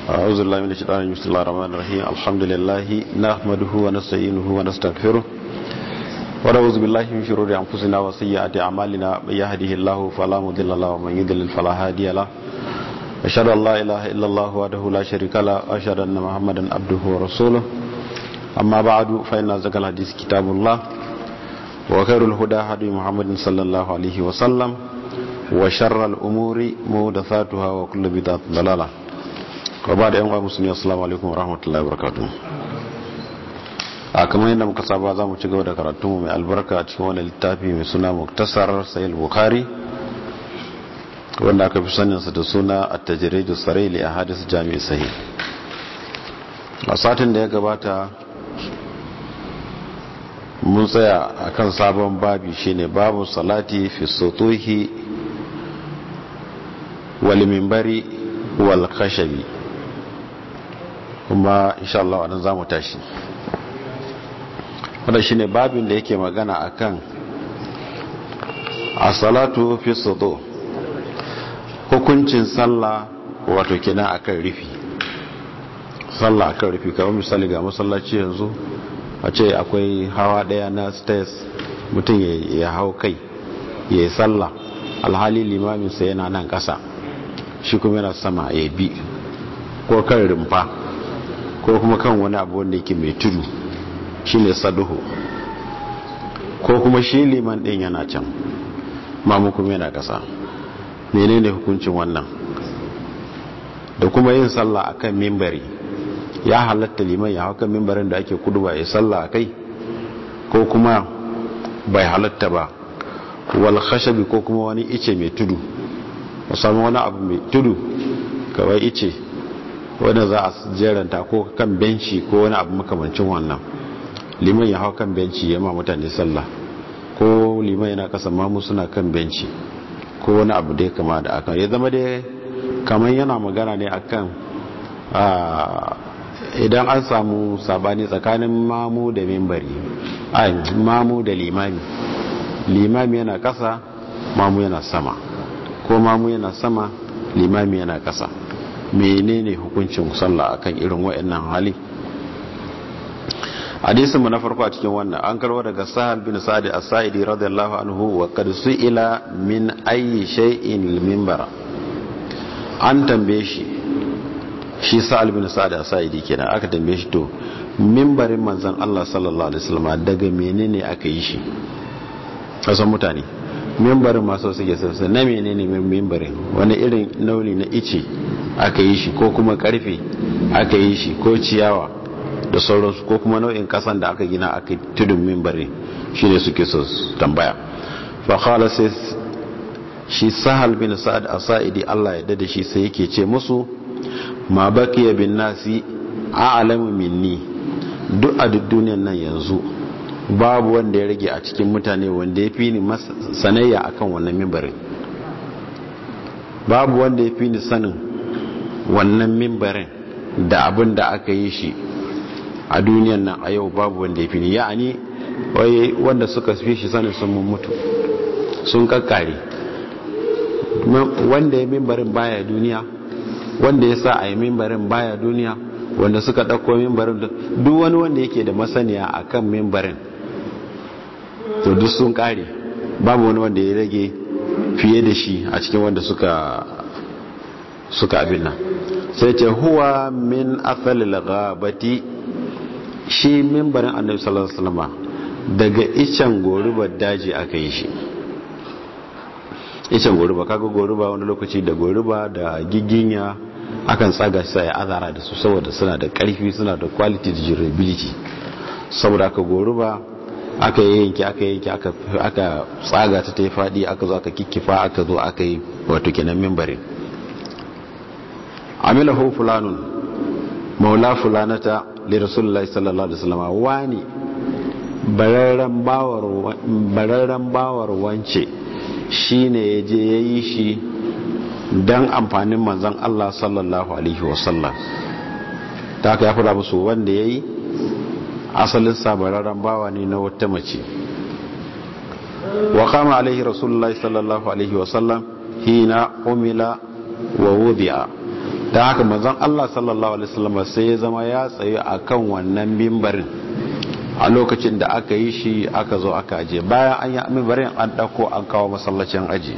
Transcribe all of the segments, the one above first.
أعوذ بالله من الشيطان الرجيم بسم الله الرحمن الرحيم الحمد لله نحمده ونستعينه ونستغفره ونعوذ بالله من شرور أنفسنا وسيئات أعمالنا من يهده الله فلا مضل له ومن يضلل فلا هادي له أشهد أن لا إله إلا الله وحده لا شريك له وأشهد أن محمدا عبده ورسوله أما بعد فإن أصدق الحديث كتاب الله وخير الهدى هدي محمد صلى الله عليه وسلم وشر الأمور محدثاتها وكل بدعة ضلالة وبعد أيها المسلمين السلام عليكم ورحمة الله وبركاته a kamar yadda muka saba za mu ci gaba da karatunmu mai albarka a cikin wani littafi mai suna muktasar sayil bukhari wanda aka fi saninsa da suna a tajiridu sarili a hadis jami'i sahi a satin da ya gabata mun tsaya a kan sabon babi shine babu salati fi sotohi wal mimbari wal khashabi kuma insha Allah wannan zamu tashi wanda shine babin da yake magana akan as-salatu fi soto hukuncin sallah wato kenan akan rufi sallah akan rufi kamar misali ga masallaci yanzu a ce akwai hawa daya na stairs mutum ya hau kai ya yi sallah alhali limaminsa yana nan kasa shi kuma yana sama ya bi ko kan rumfa ko kuma kan wani abu wanda yake mai tudu shi ne saduhu ko kuma shi liman din yana can mamu kuma yana kasa menene hukuncin wannan da kuma yin sallah akan mimbari ya halatta liman ya hau kan mimbarin da ake kudu ba ya sallah a kai ko kuma bai halatta ba wal khashabi ko kuma wani ice mai tudu musamman wani abu mai tudu kawai ice wanda za a jeranta ko kan benci ko wani abu makamancin wannan liman ya hau kan benci ya ma mutane sallah ko liman yana kasa mamu suna kan benci ko wani abu da ya kama da akan ya zama dai kamar yana magana ne akan idan an samu sabani tsakanin mamu da mimbari ai mamu da limami limami yana kasa mamu yana sama ko mamu yana sama limami yana kasa menene hukuncin sallah akan irin waɗannan hali hadisin mu na farko a cikin wannan an karwa daga sahal bin sa'id as-sa'idi radiyallahu anhu wa qad su'ila min ayyi shay'in al-minbara an tambaye shi shi sa'al bin sa'ad as-sa'idi kenan aka tambaye shi to mimbarin manzon Allah sallallahu alaihi wasallam daga menene aka yi shi kasan mutane mimbarin masu suke sassa na menene mimbarin wani irin nauli na ice aka yi shi ko kuma karfe aka yi shi ko ciyawa da sauransu ko kuma nau'in kasan da aka gina aka tudun mimbarin shine suke so tambaya fa qala sai shi sahal bin sa'ad as-sa'idi Allah ya dade shi sai yake ce musu ma bakiya bin nasi a'lamu minni duk a duk duniyar nan yanzu babu wanda ya rage a cikin mutane wanda ya fi ni sanayya akan wannan mimbarin babu wanda ya fi ni sanin wannan mimbarin da abin da aka yi shi a duniyar nan a yau babu wanda ya fi ni ya'ani wai wanda suka fi shi sanin sun mutu sun kakkare wanda ya mimbarin baya duniya wanda ya sa a yi mimbarin baya duniya wanda suka ɗauko mimbarin duk wani wanda yake da masaniya a kan mimbarin to duk sun ƙare babu wani wanda ya rage fiye da shi a cikin wanda suka suka abin nan sai ce huwa min asalil ghabati shi mimbarin annabi sallallahu alaihi wasallam daga icen gorubar daji aka yi shi icen goruba kaga goruba wani lokaci da goruba da giginya akan tsaga sai azara da su saboda suna da karfi suna da quality da durability saboda aka goruba aka yanki aka yanki aka tsaga ta ta fadi aka zo aka kikkifa aka zo aka yi wato kenan mimbarin amilahu fulanun maula fulanata li rasulullahi sallallahu alaihi wasallam wani bararran bawar bararran bawar wance shi ne ya je ya yi shi don amfanin manzan Allah sallallahu Alaihi wasallam ta aka ya fada musu wanda ya yi asalin sabararren bawa ne na wata mace wa kama alaihi rasulullahi sallallahu Alaihi wasallam hina umila wa wudi'a da haka manzon Allah sallallahu alaihi wasallam sai ya zama ya tsaye akan wannan mimbarin a lokacin da aka yi shi aka zo aka aje bayan an yi mimbarin an dauko an kawo masallacin aji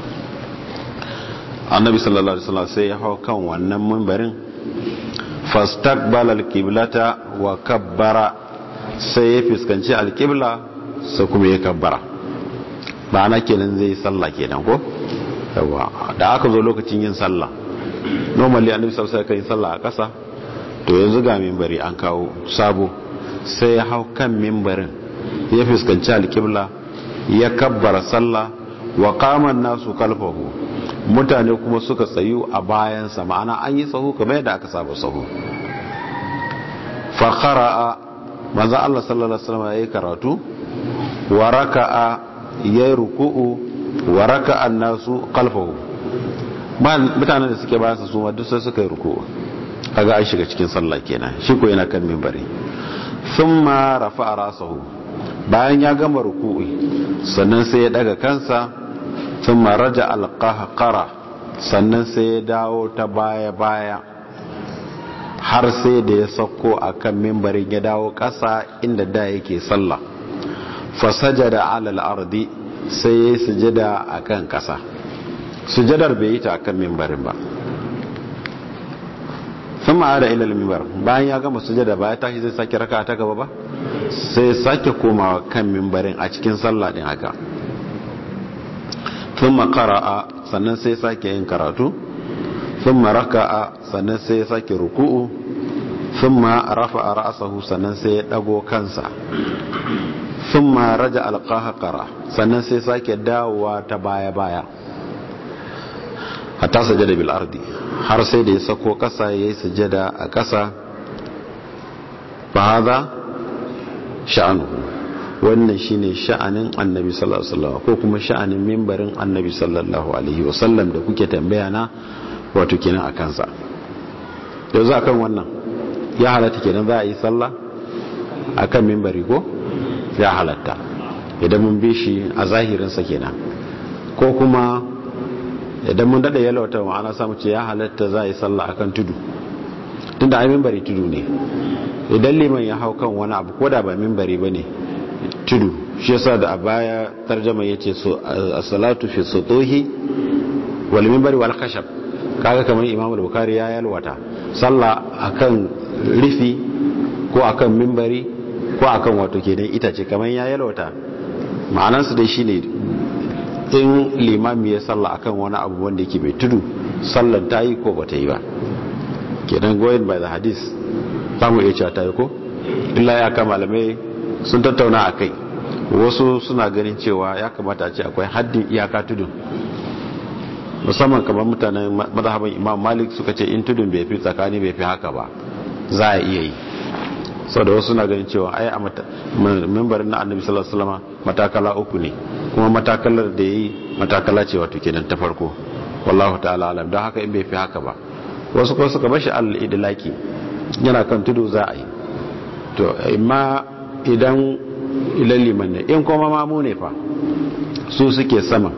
annabi sallallahu alaihi wasallam sai ya hau kan wannan mimbarin fastaqbala alqiblata wa kabbara sai ya fuskanci alqibla sai kuma ya kabbara ma'ana kenan zai sallah kenan ko yawa da aka zo lokacin yin sallah normally annabi sallallahu alaihi wasallam kai sallah a ƙasa to yanzu ga minbari an kawo sabo sai ya hau kan minbarin ya fuskanci alqibla ya kabbara sallah wa qama nasu kalfahu mutane kuma suka tsayu a bayansa ma'ana an yi sahu kamar yadda aka saba sahu fa qara'a manzo Allah sallallahu alaihi wasallam yayi karatu wa raka'a yayi ruku'u wa raka'a nasu kalfahu mutanen da suke bayansa su ma duk sai suka yi ruku'u kaga an shiga cikin sallah kenan shi ko yana kan minbari thumma rafa'a rasahu bayan ya gama ruku'i sannan sai ya daga kansa sun maraja alƙahƙara sannan sai ya dawo ta baya-baya har sai da ya sauko a kan mimbarin ya dawo ƙasa inda da yake sallah fasaja da alal ardi sai ya yi sujada a kan ƙasa sujadar bai yi ta a kan mimbarin ba sun ma'ada ilal mimbar bayan ya gama sujada ba ya tashi zai sake raka ta gaba ba sai sake komawa kan mimbarin a cikin sallah din haka thumma qara'a sannan sai sake yin karatu thumma raka'a sannan sai sake ruku'u thumma rafa'a ra'sahu sannan sai ya dago kansa thumma raja alqahqara sannan sai sake dawowa ta baya baya hatta sajada bil ardi har sai da ya sako kasa yayi sujada a kasa fa hadha sha'anuhu wannan shine sha'anin annabi sallallahu alaihi wasallam ko kuma sha'anin mimbarin annabi sallallahu alaihi wasallam da kuke tambaya na wato kenan a kansa yanzu akan wannan ya halatta kenan za a yi sallah akan mimbari ko ya halatta idan mun bi shi a zahirinsa kenan ko kuma idan mun dada yalwata ma'ana samu ce ya halatta za a yi sallah akan tudu tunda ai mimbari tudu ne idan liman ya hau kan wani abu ko da ba mimbari ba ne tudu shi yasa da a baya tarjama yace so as-salatu fi sutuhi wal minbari wal khashab kaga kamar Imam al-Bukhari ya yalwata sallah akan rifi ko akan minbari ko akan wato kenan itace kamar ya yalwata ma'anar su dai shine in limami ya sallah akan wani abu wanda yake mai tudu sallan ta yi ko bata yi ba kenan going by the hadith zamu iya cewa ta yi ko illa ya kama malamai sun tattauna a kai wasu suna ganin cewa ya kamata a ce akwai haddin iyaka tudun musamman kamar mutanen mazhaban imam malik suka ce in tudun bai fi tsakani bai fi haka ba za a iya yi sau da wasu suna ganin cewa ai a membarin na annabi sallallahu alaihi wasallam matakala uku ne kuma matakalar da yayi matakala ce wato kenan ta farko wallahu ta'ala alam don haka in bai fi haka ba wasu kuma suka bashi al-idlaki yana kan tudu za a yi to imma idan ilan liman ne in kuma mamu ne fa su suke sama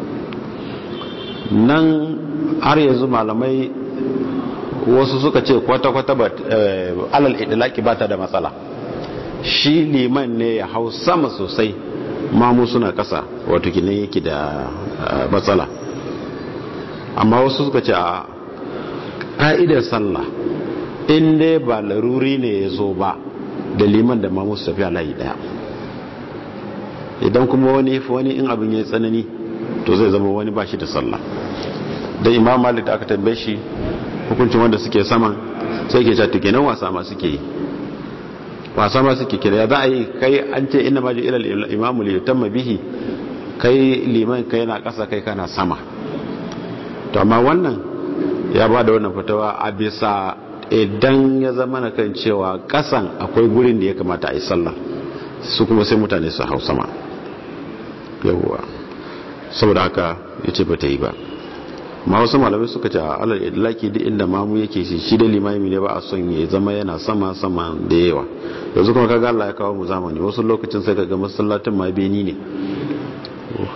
nan har yanzu malamai wasu suka ce kwata-kwata ba alal idilaki ba ta da matsala shi liman ne ya hau sama sosai mamu suna kasa wato kinan yake da matsala amma wasu suka ce a ƙa'idar sallah in dai ba laruri ne ya zo ba da liman da mamu su tafi a layi daya idan kuma wani wani in abin ya tsanani to zai zama wani ba shi da sallah da imam malik da aka tambaye shi hukuncin wanda suke sama sai ke catu kenan wasa ma suke yi wasa ma suke kira ya za a yi kai an ce ina ma ji ilal imamu li yutamma bihi kai liman kai na kasa kai kana sama to amma wannan ya ba da wannan fatawa a bisa idan ya zama na kan cewa kasan akwai gurin da ya kamata a yi sallah su kuma sai mutane su hau sama yawwa saboda haka ya ce ba ta yi ba ma wasu malamai suka ce a alal idlaki duk inda mamu yake shi shi da limami ne ba a son ya zama yana sama sama da yawa yanzu kuma kaga Allah ya kawo mu zamani wasu lokacin sai kaga masallatin ma beni ne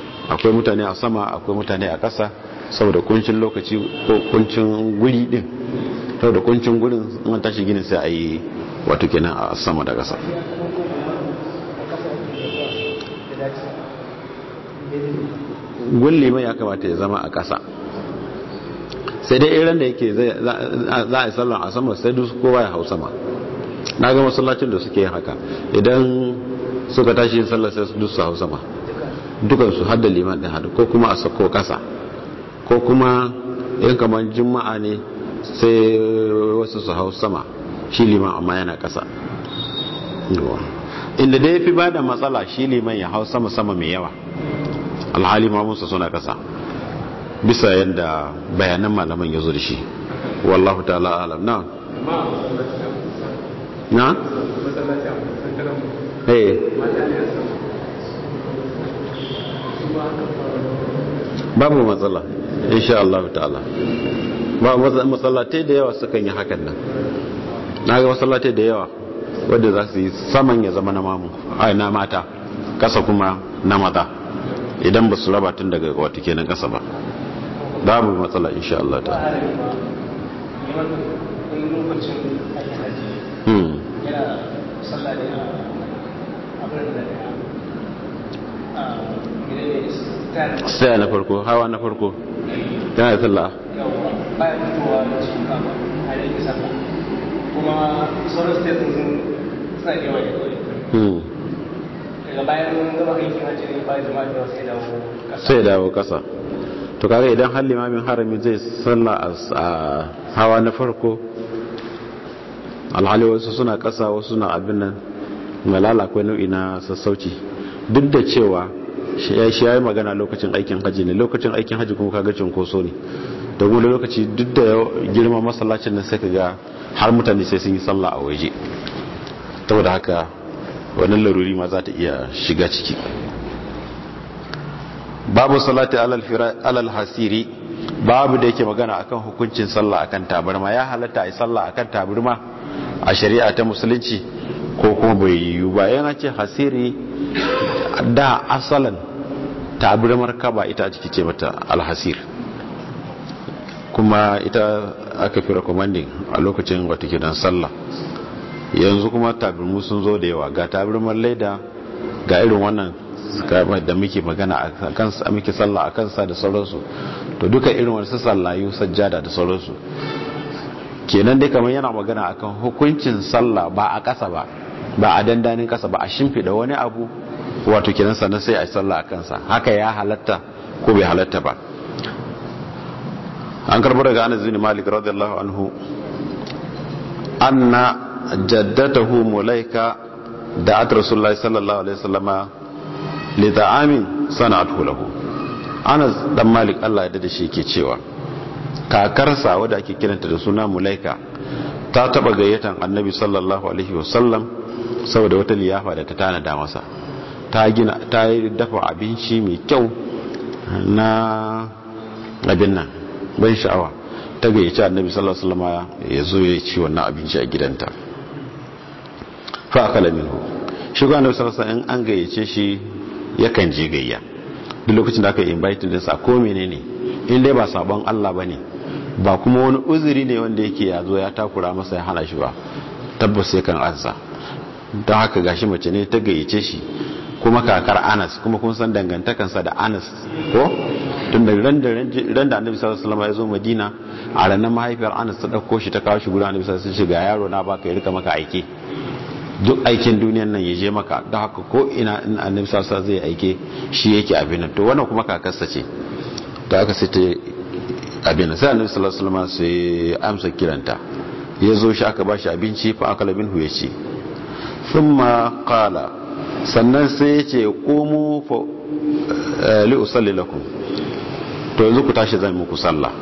akwai mutane a sama akwai mutane a ƙasa saboda kuncin lokaci ko kuncin guri din to da kuncin gurin in tashi ginin sai a yi wato kenan a sama da ƙasa gulli mai ya kamata ya zama a ƙasa sai dai irin da yake za a yi sallan a sama sai duk kowa ya hau sama na ga masallacin da suke haka idan suka tashi yin sallar sai duk su hau sama dukansu hada liman ɗin hadu ko kuma a sako ƙasa ko kuma yin kamar juma'a ne sai wasu su hau sama shi liman amma yana ƙasa inda dai fi ba da matsala shi liman ya hau sama sama mai yawa alhali mamunsa suna ƙasa bisa yadda bayanan malaman ya zo da shi wallahu ta'ala alam na na? eh babu matsala insha Allah ta'ala ba matsalatai da yawa sukan yi hakan nan na ga matsalatai da yawa wadda za su yi saman ya zama na mamu ai na mata kasa kuma na maza idan ba su raba tun daga wata kenan kasa ba babu matsala insha Allah ta sai na farko hawa na farko yana da sallah bayan fitowa da cikin kama a yanki sallah kuma sauran state sun suna da yawa da kawai daga bayan gaba aikin hajji ne bayan jama'a da sai dawo kasa sai dawo kasa to kaga idan har limamin harami zai sallah a hawa na farko alhali wasu suna kasa wasu suna abin nan malala akwai nau'i na sassauci duk da cewa shi ya yi magana lokacin aikin hajji ne lokacin aikin hajji kuma kaga cinkoso ne da wani lokaci duk da girma masallacin nan sai ka ga har mutane sai sun yi sallah a waje saboda haka wannan laruri ma za ta iya shiga ciki babu salati alal hasiri babu da yake magana akan hukuncin sallah akan tabarma ya halatta a yi sallah akan tabarma a shari'a ta musulunci ko kuma bai yiwu ba yana ce hasiri da asalan tabarmar kaba ita ciki ce mata alhasir kuma ita aka fi recommending a lokacin wata kidan sallah yanzu kuma tabirmu sun zo da yawa ga tabirmar laida ga irin wannan da muke magana a kansa muke sallah a kansa da sauransu to duka irin wani sallayu sajjada da sauransu kenan dai kamar yana magana akan hukuncin sallah ba a kasa ba ba a dandanin kasa ba a shimfiɗa wani abu wato kenan sannan sai a sallah a kansa haka ya halatta ko bai halatta ba an karbar daga anas bin malik radiyallahu anhu anna jaddatahu mulaika da at rasulullahi sallallahu alaihi wasallama li ta'amin sana'atu lahu anas dan malik Allah ya dade shi yake cewa kakarsa wadda ake kiranta da suna mulaika ta taba gayyatan annabi sallallahu alaihi wasallam saboda wata liyafa da ta tanada masa ta gina ta dafa abinci mai kyau na abin nan ban sha'awa ta gayyaci annabi sallallahu alaihi wasallam ya zo ya ci wannan abinci a gidanta fa akala minhu shi ga annabi sallallahu alaihi wasallam an gayyace shi yakan je gayya duk lokacin da aka invite din sa ko menene in dai ba sabon Allah bane ba kuma wani uzuri ne wanda yake ya zo ya takura masa ya hana shi ba tabbas sai kan ansa don haka gashi mace ne ta gayyace shi kuma kakar Anas kuma kun san dangantakansa da Anas ko tun da ran da ran da Annabi sallallahu alaihi wasallam ya zo Madina a ranar mahaifiyar Anas ta dauko shi ta kawo shi gurin Annabi sallallahu alaihi wasallam ga yaro na baka ya rika maka aike duk aikin duniyan nan ya je maka don haka ko ina in Annabi sallallahu alaihi wasallam zai aike shi yake abin nan to wannan kuma kakarsa ce to aka sai ta abin nan sai Annabi sallallahu alaihi wasallam sai amsa kiranta ya zo shi aka bashi abinci fa akala minhu ya ce thumma qala sannan sai ya ce komo li'usalli lakum to yanzu ku tashi zan muku sallah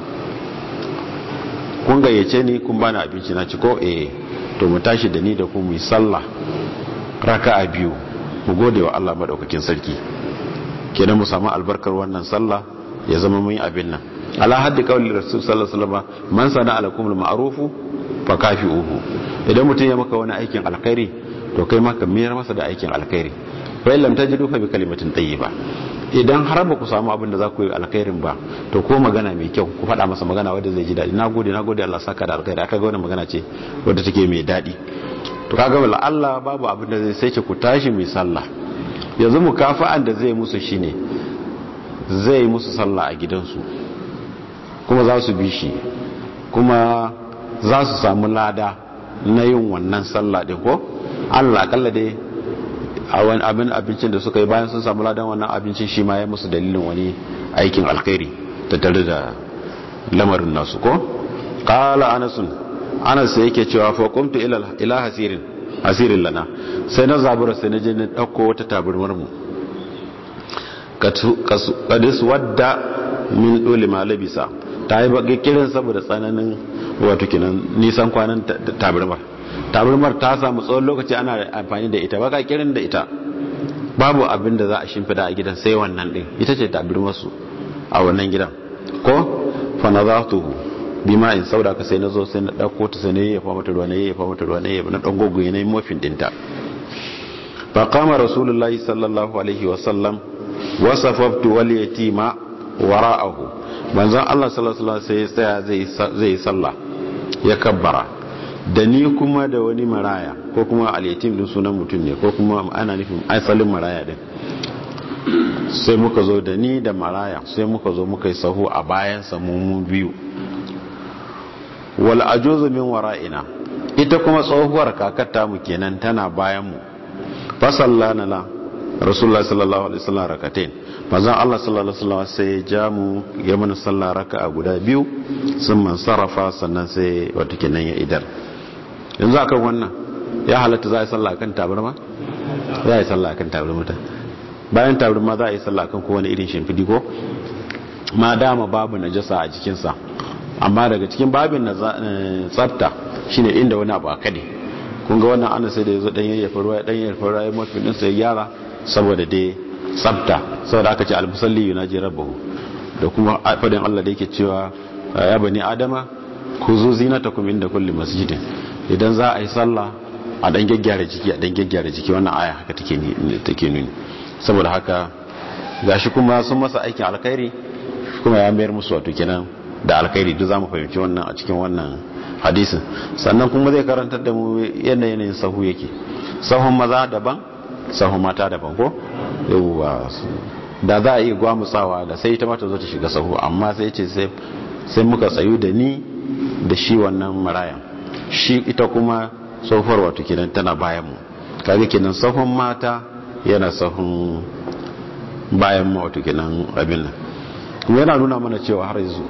kun gayyace ni kun bani abinci na ci ko eh to mu tashi da ni da ku mu yi sallah raka'a biyu mu gode wa Allah madaukakin sarki kenan mu samu albarkar wannan sallah ya zama mun yi abin nan ala haddi qawli rasul sallallahu alaihi wasallam man sana alakum al-ma'rufu fa kafi'uhu idan mutum ya maka wani aikin alkhairi to kai maka miyar masa da aikin alkhairi fa illam tajidu fa bi kalimatin tayyiba idan har ba ku samu abin da za ku yi alkhairin ba to ko magana mai kyau ku faɗa masa magana wadda zai ji daɗi na gode na gode Allah saka da alkhairi aka ga wannan magana ce wadda take mai daɗi to kaga wala Allah babu abin da zai sai ce ku tashi mai sallah yanzu mukafa'an da zai musu shine zai musu sallah a gidansu kuma za su bi shi kuma za su samu lada na yin wannan sallah din ko Allah akalla dai a wani abin abincin da suka yi bayan sun samu ladan wannan abincin shi ma ya musu dalilin wani aikin alkhairi tattare da lamarin nasu ko qala anasun anas sai yake cewa fa qumtu ila ila hasirin hasirin lana sai na zabura sai na je na dauko wata taburmar mu kadis wadda min dole ma labisa ta yi baki kirin saboda tsananin wato kinan nisan kwanan taburmar taburmar ta samu tsawon lokaci ana amfani da ita baka kirin da ita babu abin da za a shimfida a gidan sai wannan din ita ce taburmar su a wannan gidan ko fa nazatuhu bima in sauda ka sai na zo sai na dauko ta sai na yayyafa mata ruwa na yayyafa mata ruwa na yayyafa na dan gogoye na yi mofin dinta fa qama rasulullahi sallallahu alaihi wa sallam wa safaftu wal yatima wara'ahu manzon Allah sallallahu alaihi sai ya tsaya zai zai sallah ya kabbara da ni kuma da wani maraya ko kuma al-yatim din sunan mutum ne ko kuma ana nufin asalin maraya din sai muka zo da ni da maraya sai muka zo muka yi sahu a bayan mu biyu wal ajuzu min wara'ina ita kuma tsohuwar kakata mu kenan tana bayan mu fa sallana la rasulullahi sallallahu alaihi wasallam rakatain manzon Allah sallallahu alaihi wasallam sai ya ja mu ya mana sallah raka'a guda biyu sun man sarrafa sannan sai wato kenan ya idar yanzu akan wannan ya halatta za a yi sallah kan tabarma za a yi sallah kan tabarma ta bayan tabarma za a yi sallah kan kowane irin shimfidi ko ma dama babu najasa a jikinsa amma daga cikin babin na tsafta shine inda wani abu akade kun ga wannan ana sai da yazo dan yayyafa ruwa dan yayyafa ruwa ya mafi din sai gyara saboda dai tsafta saboda aka ce al-musalli yunaji rabbahu da kuma fadin Allah da yake cewa ya bani adama kuzu zinatakum inda kulli masjidin idan za a yi sallah a dan gaggyara jiki a dan gaggyara jiki wannan aya haka take take nuni saboda haka gashi kuma sun masa aikin alkhairi kuma ya mayar musu wato kenan da alkhairi duk zamu fahimci wannan a cikin wannan hadisin sannan kuma zai karantar da mu yanayin sahu yake sahun maza daban sahun mata daban ko yawwa da za a yi gwamutsawa da sai ita mata zo ta shiga sahu amma sai ce sai muka tsayu da ni da shi wannan marayan shi ita kuma tsohuwar wato kenan tana bayan mu kaga kenan sahun mata yana sahun bayan mu wato kenan abin nan kuma yana nuna mana cewa har yanzu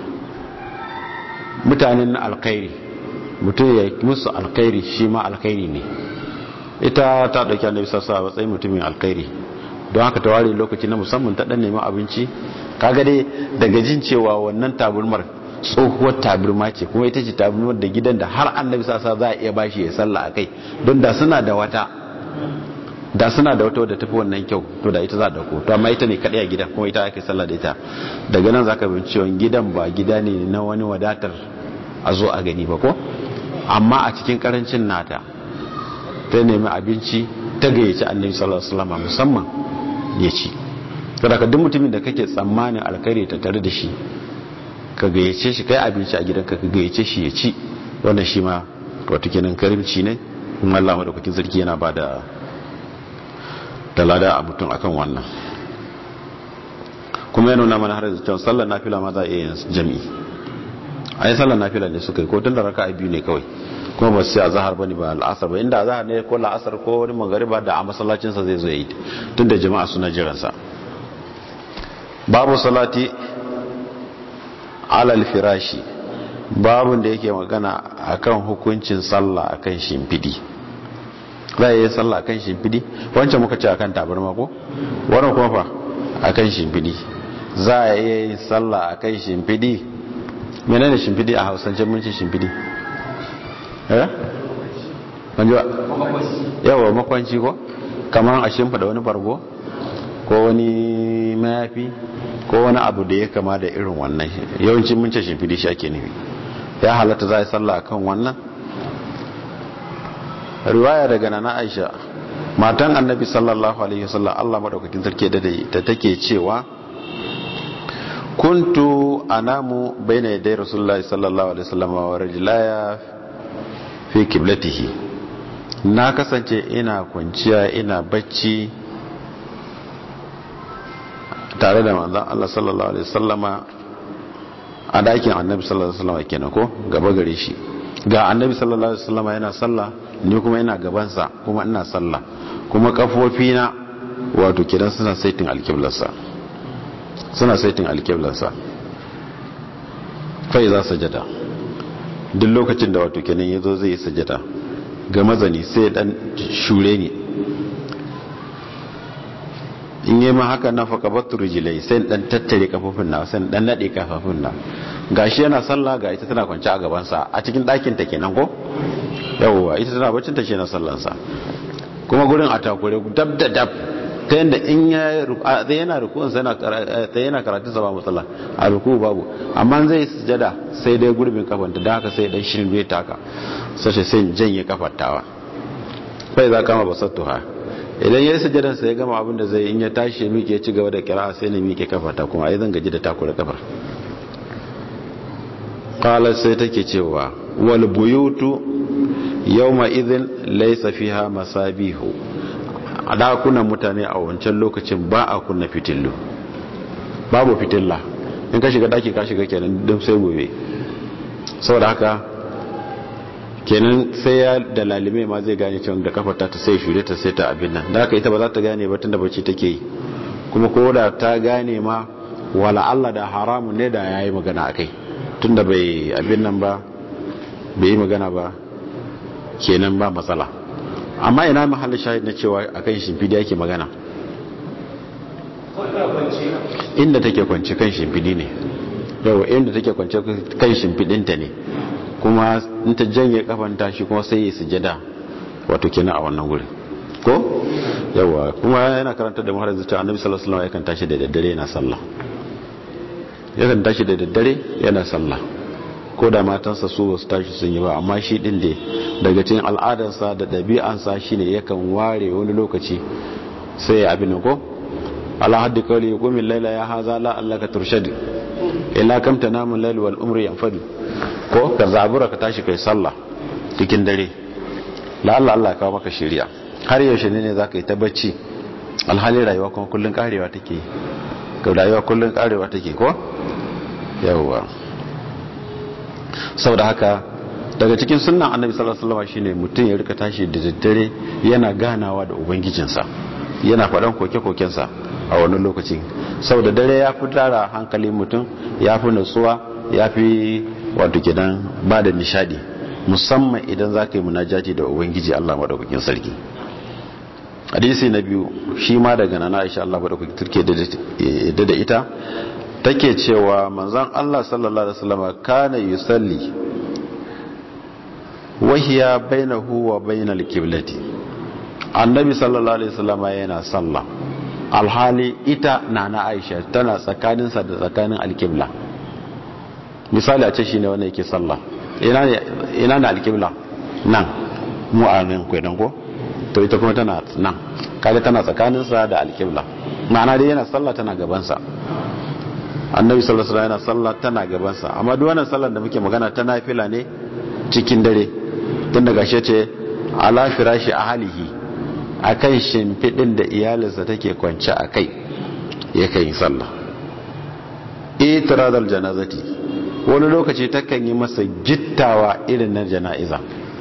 mutanen alkhairi mutum ya musu alkhairi shi ma alkhairi ne ita ta dauki annabi sassa a matsayin mutumin alkhairi don haka ta ware lokaci na musamman ta dan neman abinci kaga dai daga jin cewa wannan taburmar tsohuwar taburma ce kuma ita ce taburmar da gidan da har annabi sassa za a iya bashi ya sallah a kai don da suna da wata da suna da wata wadda tafi wannan kyau to da ita za a dauko to amma ita ne kadai a gidan kuma ita ake sallah da ita daga nan zaka bin cewa gidan ba gida ne na wani wadatar a zo a gani ba ko amma a cikin karancin nata ta nemi abinci ta gayyaci annabi sallallahu alaihi wasallam musamman ya ci saboda ka duk mutumin da kake tsammanin alkhairi ta tare da shi ka gayyace shi kai abinci a gidanka ka gayyace shi ya ci wannan shi ma wato kenan karimci ne kuma Allah madaukakin sarki yana bada da lada a mutum akan wannan kuma ya nuna mana har yanzu cewa sallar nafila ma za a iya yin jami'i a yi sallar nafila ne suka yi ko tun da raka biyu ne kawai kuma ba su yi azahar ba ne ba al'asar ba inda azahar ne ko la'asar ko wani magariba da a masallacinsa zai zo yi tun da jama'a suna jiransa babu salati alal firashi babun da yake magana akan hukuncin sallah akan shimfidi za a yi sallah akan shimfidi wancan muka ce akan tabarma ko wannan kuma fa akan shimfidi za a yi sallah akan shimfidi menene shimfidi a hausance mun ce shimfidi eh manjuwa yawa makwanci ko kamar a shimfida wani bargo ko wani mayafi ko wani abu da ya kama da irin wannan yawanci mun ce shimfidi shi ake nufi ya halatta za a yi sallah akan wannan riwaya daga nana aisha matan annabi sallallahu alaihi wasallam Allah madaukakin sarki da da take cewa kuntu anamu baina yaday rasulullahi sallallahu alaihi wasallam wa rajulaya fi qiblatihi na kasance ina kwanciya ina bacci tare da manzon Allah sallallahu alaihi wasallama a dakin annabi sallallahu alaihi wasallama kenan ko gaba gare shi ga annabi sallallahu alaihi wasallama yana sallah ni kuma ina gabansa kuma ina sallah kuma kafofina wato kidan suna saitin alkiblarsa suna saitin alkiblarsa kai za sajada duk lokacin da wato kenan yazo zai yi sajada ga mazani sai dan shure ni in yi ma haka na faka batu rijilai sai dan tattare kafofin na sai dan nade kafofin na gashi yana sallah ga ita tana kwance a gabansa a cikin ɗakin ta kenan ko yawwa ita tana bacin ta kenan sallansa kuma gurin a takure dab da dab ta yadda in ya zai yana rukun sai ta yana karatun sa ba matsala a ruku babu amma zai sujada sai dai gurbin kafanta da haka sai dan shirin bai taka sai sai janye kafantawa bai za kama basattuha idan ya yi sujadan sai ya gama abin da zai in ya tashi ya miƙe ci gaba da kira sai na miƙe kafata kuma ai zan gaji da takura kafar qala sai take cewa wal buyutu yawma idhin laysa fiha masabihu a dakunan mutane a wancan lokacin ba a kunna fitillu babu fitilla in ka shiga daki ka shiga kenan duk sai gobe saboda haka kenan sai ya da lalime ma zai gane cewa da kafarta ta sai shure ta sai ta abin nan da haka ita ba za ta gane ba tunda bacci take yi kuma ko da ta gane ma wala Allah da haramun ne da yayi magana akai tunda bai abin nan ba bai yi magana ba kenan ba matsala amma ina mahallin shahid na cewa akan shimfidi yake magana inda take kwance kan shimfidi ne yau inda take kwance kan shimfidinta ne kuma in ta janye kafanta shi kuma sai ya sujada wato kenan a wannan gurin ko yawa kuma yana karanta da muharar zuciya annabi sallallahu alaihi wasallam yakan tashi da daddare yana sallah yakan tashi da daddare yana sallah ko da matansa su ba su tashi sun yi ba amma shi din da daga cikin al'adarsa da ɗabi'ansa shine yakan ware wani lokaci sai ya abin ko ala haddi kawai ya kumin laila ya haza la Allah ka turshadi illa kam tanamun lail wal umri yanfadu ko ka zabura ka tashi kai sallah cikin dare la Allah Allah kawo maka shari'a har yaushe ne ne zaka yi ta bacci alhali rayuwa kuma kullun karewa take ka rayuwa kullun karewa take ko yawwa saboda haka daga cikin sunnan annabi sallallahu alaihi wasallam shine mutum ya rika tashi da daddare yana ganawa da ubangijinsa yana faɗan koke-kokensa a wani lokaci saboda dare ya fi tara hankalin mutum ya fi nutsuwa ya fi wato gidan ba da nishadi musamman idan za ka yi munajati da ubangiji allah maɗaukakin sarki hadisi na biyu shi ma daga nana aisha allah maɗaukakin sarki da da ita take cewa manzan allah sallallahu alaihi wasallam kana yusalli wahiya bainahu wa bainal qiblati annabi sallallahu alaihi wasallam yana sallah alhali ita nana aisha tana tsakaninsa da tsakanin alqibla misali a ce shine wanda yake sallah ina ne ina ne alqibla nan mu a nan kwedan ko to ita kuma tana nan kaga tana tsakaninsa da alqibla ma'ana dai yana sallah tana gabansa annabi sallallahu alaihi wasallam yana sallah tana gabansa amma duk wannan sallar da muke magana ta nafila ne cikin dare tun daga shi ce ala firashi ahlihi akan shimfidin da iyalinsa take kwance a kai yakan yi sallah itiradal janazati wani lokaci takan yi masa gittawa irin na jana'iza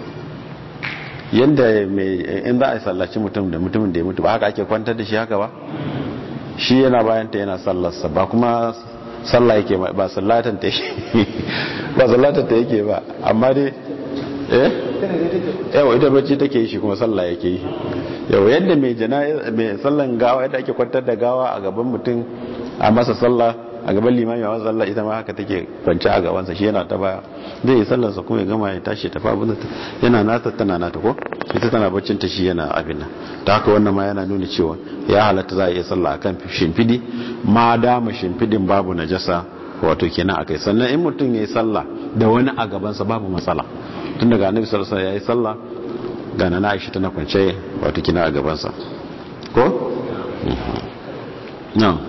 yadda in za a sallaci mutum da mutumin da ya mutu ba haka ake kwantar da shi haka ba shi yana bayanta yana sallarsa ba kuma sallah yake ba sallatan ta ba sallatan ta yake ba amma dai eh yawa ita bacci take yi shi kuma sallah yake yi yawa yadda mai jana'iza mai sallan gawa yadda ake kwantar da gawa a gaban mutum a masa sallah a gaban limami a masa sallah ita ma haka take kwanci a gabansa shi yana ta baya zai yi sallarsa kuma ya gama ya tashi tafi abin da yana nata tana nata ko ita tana baccin ta shi yana abin nan ta haka wannan ma yana nuna cewa ya halatta za a iya sallah akan shimfidi ma dama shimfidin babu najasa wato kenan akai sannan in mutum ya yi sallah da wani a gabansa babu matsala tun daga annabi sallallahu alaihi wasallam ya yi sallah ga na aisha tana kwance wato kina a gabansa ko? no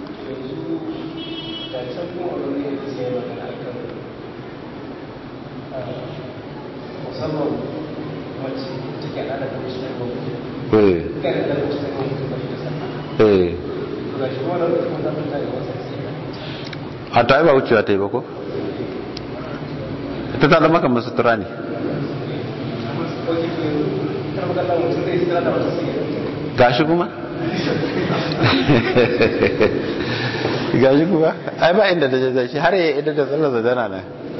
musamman wacce take ana da shi ne eh ga da shi ne ba shi da sallah eh to ga shi wannan kuma da mun tare wasa sai a ta ba wucewa ta yi ba ko? ta ta zama kamar sutura ne ko ki kar magana mutum zai tsira da wata sai gashi kuma gashi kuma ai ba inda da jaza shi har ya idan da tsallar zadana na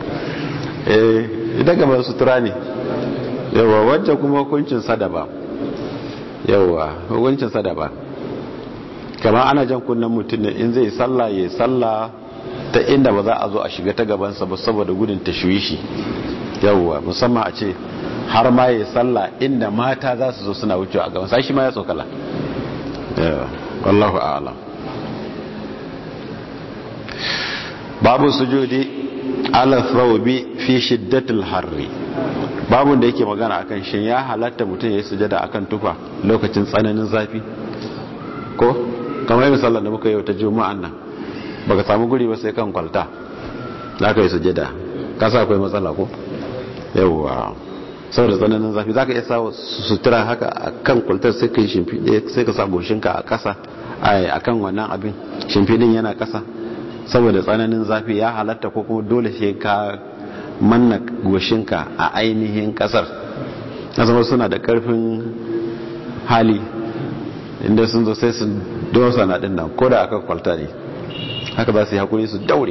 eh idan kamar sutura ne yawa wancan kuma hukuncin sadaba yawa hukuncin sadaba kamar ana jan kunnen mutum ne in zai sallah ya sallah ta inda ba za a zo a shiga ta gabansa ba saboda gudun tashwishi yawa musamman a ce har ma ya sallah inda mata za su zo suna wucewa a gabansa shi ma ya tsokala wallahu a'lam babu sujudi ala thawbi fi shiddatil harri babu da yake magana akan shin ya halatta mutum ya yi sujada akan tufa lokacin tsananin zafi ko kamar yin sallar da muka yi ta juma'an nan baka samu guri ba sai kan kwalta za ka yi sujada kasa akwai matsala ko yawwa saboda tsananin zafi za ka iya sa sutura haka a kan kwaltar sai ka yi shimfiɗe sai ka sa goshinka a ƙasa a kan wannan abin shimfiɗin yana ƙasa saboda tsananin zafi ya halatta ko kuma dole sai ka manna goshinka a ainihin ƙasar na zama suna da ƙarfin hali inda sun zo sai su dosa na ɗin nan ko da akan kwalta ne haka za su yi hakuri su daure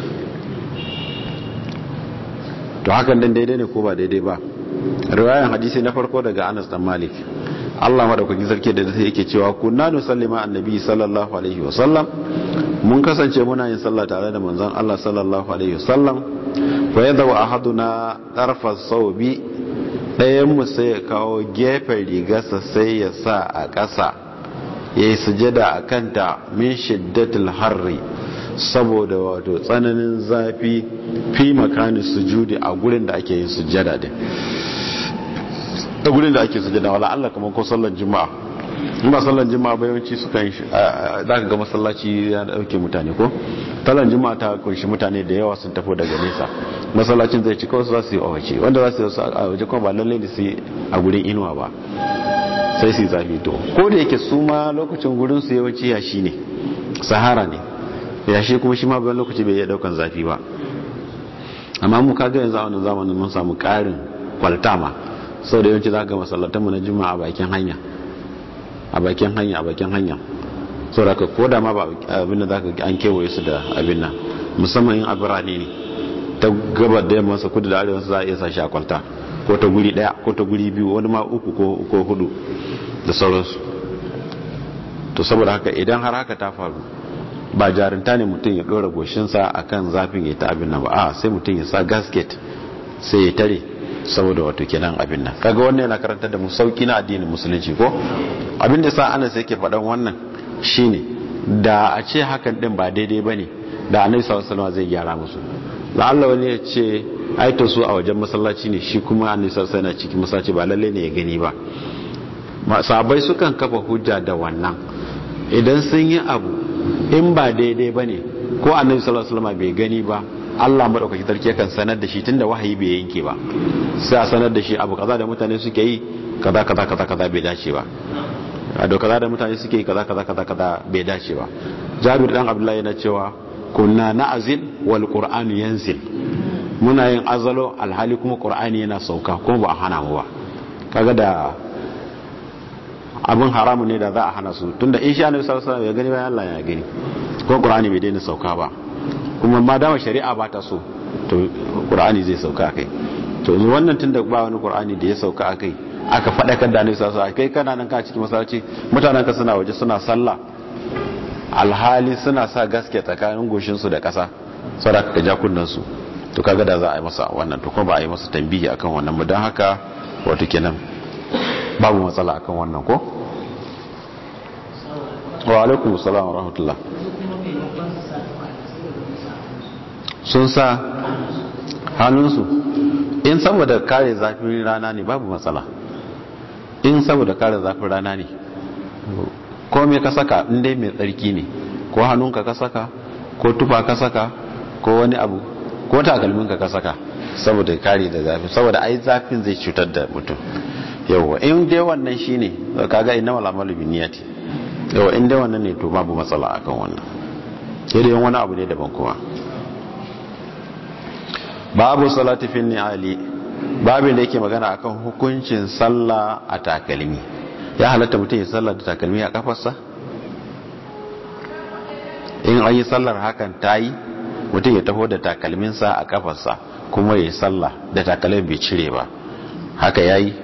to hakan dan daidai ne ko ba daidai ba riwayan hadisi na farko daga Anas dan Malik Allah madaukakin sarki da zai yake cewa kunna nusallima annabi sallallahu alaihi wasallam mun kasance muna yin sallah tare da manzon Allah sallallahu alaihi wasallam fa yadda wa ahaduna tarfa sawbi dayan mu sai ya kawo gefen rigarsa sai ya sa a ƙasa yayi sujada akan ta min shiddatil harri saboda wato tsananin zafi fi makanin sujudi a gurin da ake yin sujada din a gurin da ake sujada wala Allah kamar ko sallar juma'a in ba sallar juma'a ba yawanci suka yi za ka ga masallaci ya dauke mutane ko talan juma'a ta kunshi mutane da yawa sun tafi daga nesa masallacin zai ci kawai za su yi a waje wanda za su yi a waje kuma ba lallai da su yi a gurin inuwa ba sai su yi zafi to ko da yake su ma lokacin gurin su yawanci yashi ne sahara ne yashi kuma shi ma bayan lokaci bai iya daukan zafi ba amma mu kaga yanzu a wannan zamanin mun samu karin kwaltama sau da yawanci za ga masallatanmu na juma'a a bakin hanya a bakin hanya a bakin hanya sau da ka koda ma ba abin da za ka an kewaye su da abin nan musamman yin a birane ne ta gabar da yamma sa kudu da arewa za a iya sa shi a kwalta ko ta guri daya ko ta guri biyu wani ma uku ko hudu da sauransu to saboda haka idan har haka ta faru ba jarinta ne mutum ya dora goshinsa akan zafin ya ta abin nan ba a sai mutum ya sa gasket sai ya tare saboda wato kenan abin nan kaga wannan yana karanta da mu sauki na addinin musulunci ko abin da sa ana sai ke faɗan wannan shine da a ce hakan din ba daidai bane da annabi sallallahu alaihi wasallam zai gyara musu la'alla wani ya ce ai to su a wajen masallaci ne shi kuma annabi sallallahu alaihi wasallam cikin masallaci ba lalle ne ya gani ba sahabbai sukan kafa hujja da wannan idan sun yi abu in ba daidai bane ko annabi sallallahu alaihi wasallam bai gani ba Allah madaukaki sarki yakan sanar da shi tunda wahayi bai yanke ba sai a sanar da shi abu kaza da mutane suke yi kaza kaza kaza kaza bai dace ba a do kaza da mutane suke yi kaza kaza kaza kaza bai dace ba Jabir dan Abdullahi yana cewa kunna na'zil wal qur'anu yanzil muna yin azalo alhali kuma qur'ani yana sauka kuma ba a hana mu ba kaga da abin haramu ne da za a hana su tunda in sha Annabi sallallahu alaihi wasallam ya gani bayan Allah ya gani ko qur'ani bai daina sauka ba kuma ma dama shari'a ba ta so to qur'ani zai sauka kai to wannan tunda ba wani qur'ani da ya sauka akai aka fadakar da annabi sallallahu alaihi kai kana nan ka cikin masallaci mutanen ka suna waje suna sallah alhali suna sa gaske tsakanin goshin su da kasa saboda ka ja kunnan su to kaga da za a yi masa wannan to kuma ba a yi masa tambihi akan wannan ba dan haka wato kenan babu matsala akan wannan ko wa alaikum assalam wa rahmatullah sun sa hannunsu in saboda kare zafin rana ne babu matsala in saboda kare zafin rana ne ko me ka saka in dai mai tsarki ne ko hannunka ka saka ko tufa ka saka ko wani abu ko takalminka ka saka saboda kare da zafi saboda ai zafin zai cutar da mutum yawa in dai wannan shine kaga inna wala amalu binniyati yawa in dai wannan ne to babu matsala akan wannan sai dai wani abu ne daban kuma babu salati fi ni'ali babin da yake magana akan hukuncin sallah a takalmi ya halatta mutum ya sallah da takalmi a kafarsa in an yi sallar hakan ta yi mutum ya taho da takalminsa a kafarsa kuma ya yi sallah da takalmin bai cire ba haka ya yi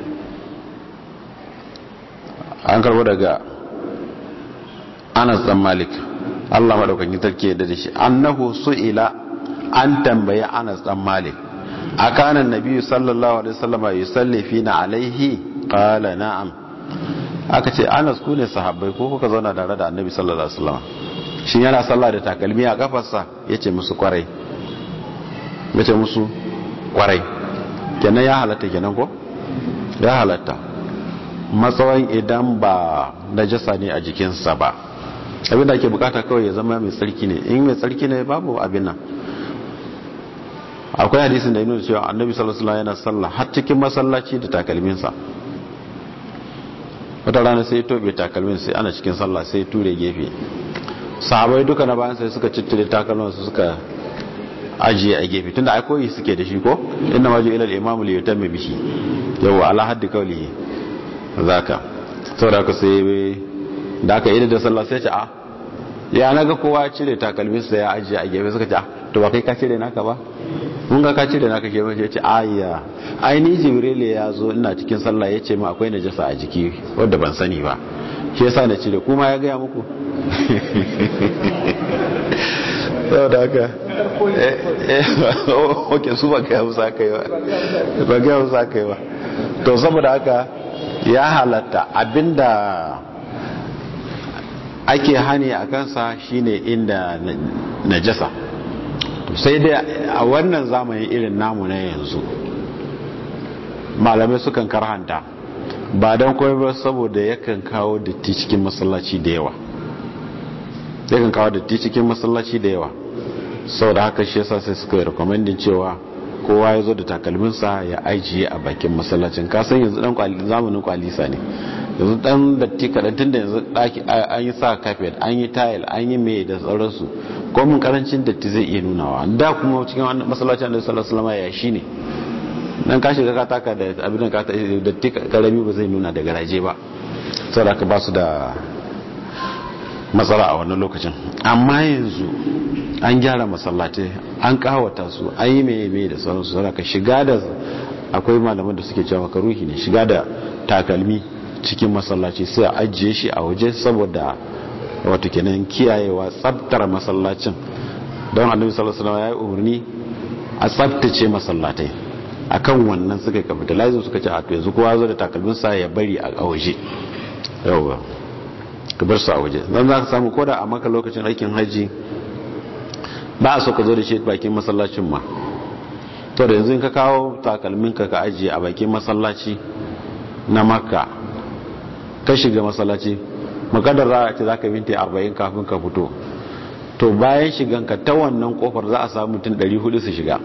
an karbo daga anas dan malik allah maɗaukakin tarki da shi annahu su'ila an tambayi anas dan malik akana nabi sallallahu alaihi wasallam yusalli fina alaihi qala na'am aka ce anas ku ne sahabbai ko kuka zauna tare da annabi sallallahu alaihi wasallam shin yana sallah da takalmi a kafarsa yace musu kwarai yace musu kwarai kenan ya halatta kenan ko ya halatta matsawan idan ba najasa ne a jikinsa ba abinda ake bukata kawai ya zama mai tsarki ne in mai tsarki ne babu abin nan akwai hadisin da ya nuna cewa annabi sallallahu alaihi yana sallah har cikin masallaci da takalminsa wata rana sai tobe takalmin sai ana cikin sallah sai ture gefe sahabai duka na bayan sai suka cittire takalmin su suka ajiye a gefe tunda ai koyi suke da shi ko inna maju ila al-imam li yutamma bihi yawa ala haddi qawlihi zaka saboda ka sai da aka yi da sallah sai ce a ya naga kowa cire takalmin sa ya ajiye a gefe suka ce a to ba kai ka cire naka ba mun ga ka cire naka ke mace ce ayya ai ni jibril ya zo ina cikin sallah ya ce ma akwai najasa a jiki wanda ban sani ba shi yasa na cire kuma ya gaya muku saboda haka ok su ba gaya musa kai ba ba gaya musa kai ba to saboda haka ya halatta abinda ake hani a kansa shine inda najasa sai dai a wannan zamanin irin namu na yanzu malamai sukan karhanta ba don kawai ba saboda yakan kawo datti cikin masallaci da yawa yakan kawo datti cikin masallaci da yawa sau da haka shi yasa sai suka yi rekomendin cewa kowa ya zo da takalminsa ya ajiye a bakin masallacin kasan yanzu dan zamanin kwalisa ne yanzu dan datti kaɗan tun da yanzu ɗaki an yi sa kafet an yi tayil an yi mai da sauransu ko mun karancin datti zai iya nunawa da kuma cikin masallacin da sallallahu alaihi ya shi ne dan ka shiga ka taka da abin da ka datti karami ba zai nuna da garaje ba saboda ka ba su da matsala a wannan lokacin amma yanzu an gyara masallatai an kawata su an yi mai mai da sauransu saboda ka shiga da akwai malaman da suke cewa makaruhi ne shiga da takalmi cikin masallaci sai a ajiye shi a waje saboda wato kenan kiyayewa tsabtar masallacin don annabi sallallahu alaihi wasallam ya yi umarni a tsabtace masallatai akan wannan suka capitalize suka ce a to yanzu kowa zo da takalmin sa ya bari a waje yawa ka bar su a waje dan za ka samu koda a maka lokacin aikin haji ba a so ka zo da shi bakin masallacin ma to da yanzu in ka kawo takalmin ka ka ajiye a bakin masallaci na makka ka shiga masallaci makadar za a ce za ka minti 40 kafin ka fito to bayan shiganka ta wannan kofar za a samu mutum 400 su shiga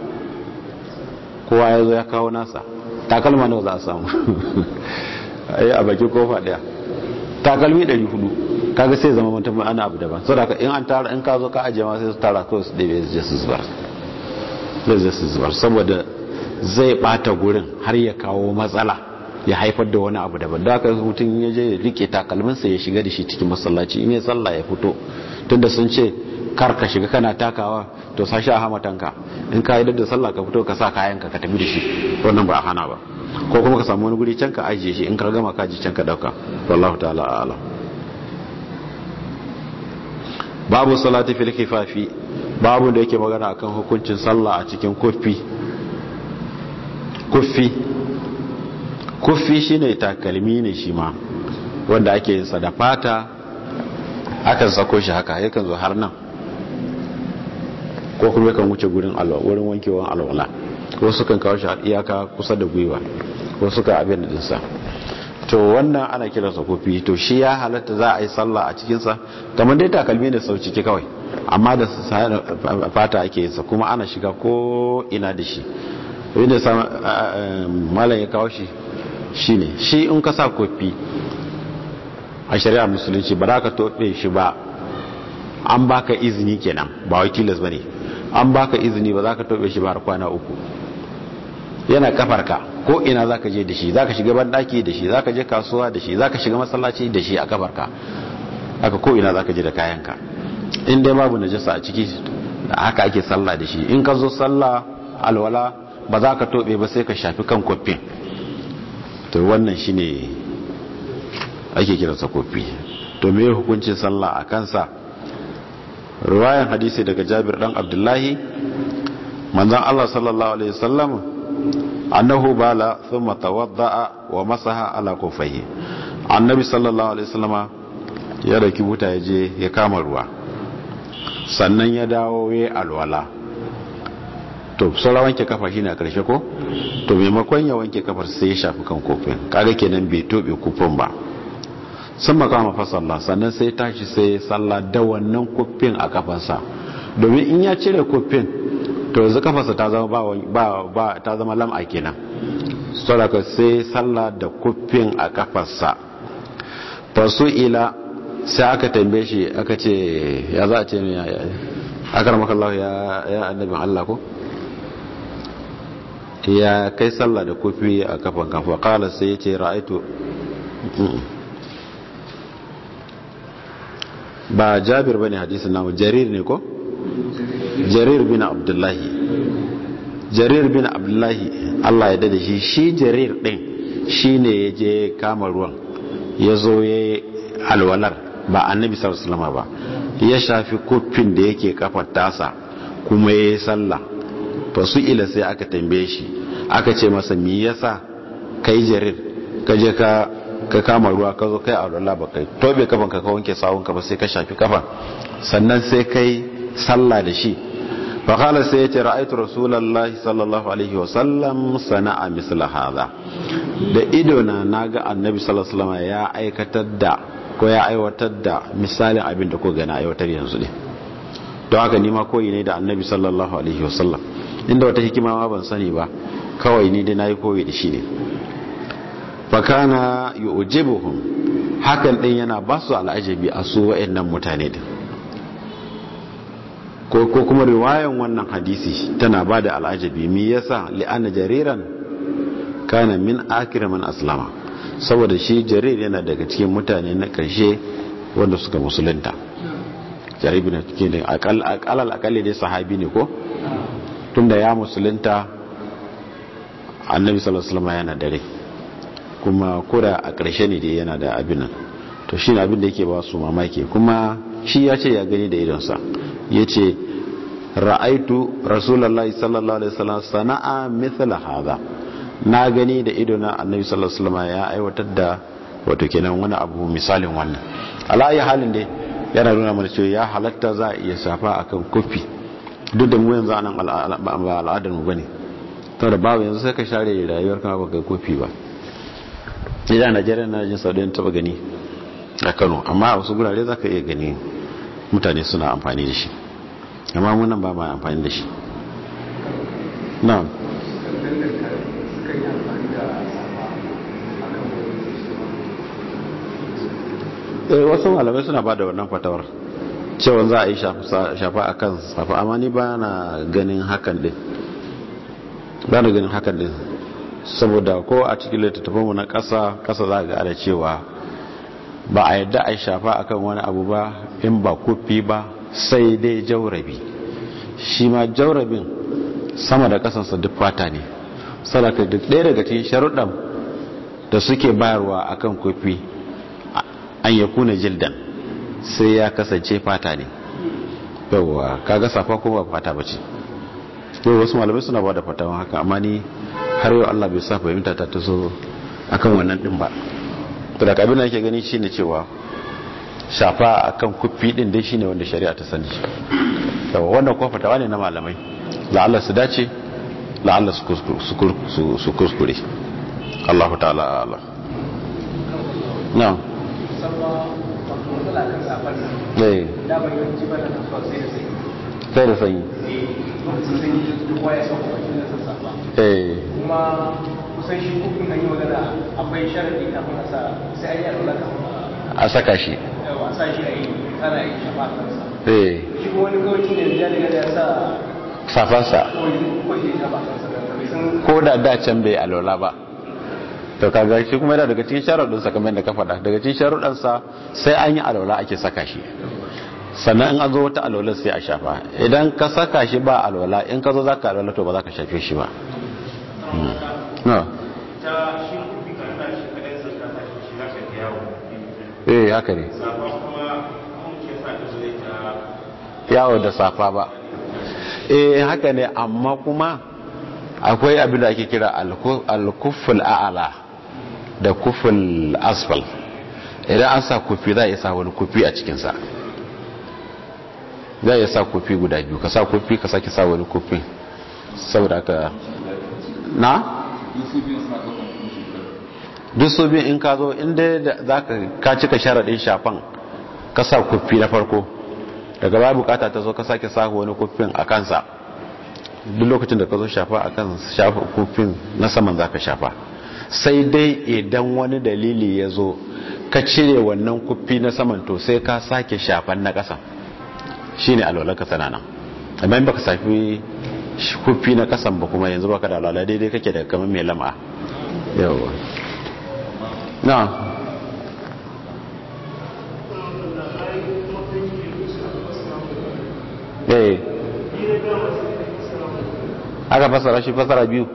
kowa ya zo ya kawo nasa takalma nawa za a samu a bakin kofa daya takalmi 400 kaga sai zama mutum ana abu daban sau da in an tara in ka zo ka ajiye ma sai su tara kawai su ɗebe su su zubar zai su zubar saboda zai bata gurin har ya kawo matsala ya haifar da wani abu daban da aka mutum ya je rike takalminsa ya shiga da shi cikin masallaci in ya sallah ya fito tunda sun ce kar ka shiga kana takawa to sashi a hamatanka in ka yi da sallah ka fito ka sa kayanka ka tafi da shi wannan ba a hana ba ko kuma ka samu wani guri can ka ajiye shi in ka gama ka ji can ka dauka wallahu ta'ala a'lam babu salati fil khifafi babu da yake magana akan hukuncin sallah a cikin kuffi kuffi kuffi shine takalmi ne shi ma wanda ake yin sa da fata akan sako shi haka yakan zo har nan ko kuma yakan wuce gurin wurin wankewan alwala ko sukan kawo shi iyaka kusa da gwiwa ko suka abin da dinsa to wannan ana kiransa kofi to shi ya halatta za a yi sallah a cikinsa kamar dai takalmi da sau ciki kawai amma da fata ake yinsa kuma ana shiga ko ina da shi wanda malam ya kawo shi shi ne shi in ka sa kofi a shari'a musulunci ba za ka toɓe shi ba an baka izini kenan ba wakilas ba ne an baka izini ba za ka toɓe shi ba har kwana uku yana kafarka ko ina za ka je da shi za ka shiga banɗaki da shi za ka je kasuwa da shi za ka shiga masallaci da shi a kafarka haka ko ina za ka je da kayanka in dai babu najasa a ciki haka ake sallah da shi in ka zo sallah alwala ba za ka tobe ba sai ka shafi kan kofin to wannan shi ne ake kiransa kofi to me hukuncin sallah a kansa ruwayan hadisi daga jabir dan abdullahi manzon allah sallallahu alaihi wasallam annahu bala thumma tawadda'a wa masaha ala kufayhi annabi sallallahu alaihi wasallama ya dauki buta ya je ya kama ruwa sannan ya dawo ya alwala to saura wanke kafa shine a karshe ko to maimakon ya wanke kafar sai ya shafi kan kofin kaga kenan bai tobe kufin ba sun makama fa sallah sannan sai tashi sai sallah da wannan kofin a kafarsa domin in ya cire kofin to yanzu kafarsa ta zama ba ba ta zama lam'a kenan saboda sai sallah da kofin a kafarsa fasu ila sai aka tambaye shi aka ce ya za a ce ya aka ramakallahu ya ya annabin Allah ko ya kai sallah da kofi a kafan kafa kala sai ya ce ra'aitu ba jabir bane hadisin namu jarir ne ko jarir bin abdullahi jarir bin abdullahi Allah ya dade shi shi jarir din shine ya je kama ruwan ya zo ya alwalar ba annabi sallallahu alaihi wasallam ba ya shafi kofin da yake kafar tasa kuma ya yi sallah fasu ila sai aka tambaye shi aka ce masa me yasa kai jarir ka je ka ka kama ruwa ka zo kai alwala ba kai tobe kafan ka ka wanke sawun ka ba sai ka shafi kafan sannan sai kai sallah da shi fa qala sai ya ce ra'aytu rasulullahi sallallahu alaihi wasallam sana'a misla hadha da ido na naga annabi sallallahu alaihi wasallam ya aikatar da ko ya aiwatar da misalin abin da ko gana aiwatar yanzu ne don haka nima koyi ne da annabi sallallahu alaihi wasallam inda wata hikima ma ban sani ba kawai ni dai nayi koyi da shi ne fakana yu'jibuhum hakan din yana ba su al'ajabi a su wayannan mutane din ko ko kuma riwayan wannan hadisi tana ba da al'ajabi me yasa li'anna jariran kana min akira man aslama saboda shi jarir yana daga cikin mutane na karshe wanda suka musulunta jarir bin cikin akal akal akalli dai sahabi ne ko tunda ya musulunta annabi sallallahu alaihi wasallam yana dare kuma koda a ƙarshe ne dai yana da abin nan to shi abin da yake ba su mamaki kuma shi ya ce ya gani da idonsa ya ce ra'aitu rasulallah sallallahu alaihi wasallam sana'a mithla hadha na gani da idona annabi sallallahu alaihi wasallam ya aiwatar da wato kenan wani abu misalin wannan ala ayi halin dai yana nuna mana cewa ya halatta za a iya safa akan kofi duk da mu yanzu anan ba al'adar mu bane saboda babu yanzu sai ka share rayuwar kama baka kofi ba idan najeriya na jin saudiyan taba gani a kano amma a wasu gurare za ka iya gani mutane suna amfani da shi amma munan ba ma amfani da shi na wasu malamai suna ba da wannan fatawar cewa za a yi shafa a kan safa amma ni ba na ganin hakan din ba na ganin hakan din saboda ko a cikin littattafanmu na ƙasa ƙasa za ga da cewa ba a yadda a shafa akan wani abu ba in ba kufi ba sai dai jaurabi shi ma jaurabin sama da ƙasansa duk fata ne sadaka duk ɗaya daga cikin sharuɗan da suke bayarwa akan kufi an ya kuna jildan sai ya kasance fata ne yauwa kaga safa ko ba fata ba ce yau wasu malamai suna ba da fatawan haka amma ni har yau Allah bai sa fahimta ta taso akan wannan din ba to da kabila yake gani shine cewa shafa akan kuffi din dai shine wanda shari'a ta sani yawa wannan ko fatawa ne na malamai la'alla su dace la'alla su kuskure Allahu ta'ala a'lam na musamman wato matsala kan safar nan eh da ban yawanci ba na kasuwa sai da sai sai da sanyi eh lokacin sanyi duk kowa ya sauka bakin da sassafa eh kuma kusan shi kufin an yi magana akwai sharadi kafin a sa sai an yi alwala kafin a a saka shi yawa a sa shi a yi kana yi shafa kansa eh shi kuma wani gawacin da ya daga da ya sa safansa koyi ko shi shafa kansa da bai san ko da da can bai alola ba to kaga shi kuma yana daga cikin sharuɗinsa kamar yadda ka faɗa daga cikin sharuɗansa sai an yi alola ake saka shi sannan in an zo wata alola sai a shafa idan ka saka shi ba alola in ka zo za ka alola to ba za ka shafe shi ba Hmm. No. ta shi kufi kan sa shi kadai sun ka tashi shi za ka ga yawo eh haka ne safa kuma mun ke sa ta zai ta yawo da safa ba eh haka ne amma kuma akwai abin da ake kira alku- alkuful a'ala da kuful asfal idan an sa kufi za a iya sa wani kufi a cikinsa za a iya sa kufi guda biyu ka sa kufi ka sake sa wani kufi saboda haka na? duk su biyu in ka zo inda za ka cika sharaɗin shafan ka sa kufi na farko daga baya bukata ta zo ka sake sa wani kufin a kansa duk lokacin da ka zo shafa a kan shafa kufin na saman za ka shafa sai dai idan wani dalili ya zo ka cire wannan kufi na saman to sai ka sake shafan na ƙasa shi ne alwalarka sana nan amma in baka safi kufi na ƙasan ba kuma yanzu baka da alwala daidai kake da kamar mai lama yawa na eh aka fasara shi fasara biyu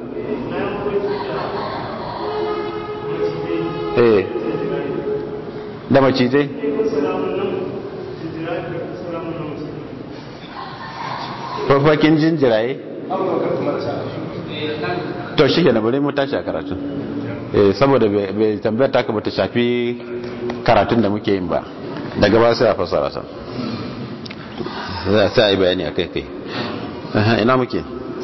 eh da macizai farfakin jinjiraye abu da karfi marasa to shi ke na bari mu tashi a karatu eh saboda bai tambayar taka bata shafi karatun da muke yin ba daga ba sai a fasara sa sai a yi bayani a kai kai Aha, ina muke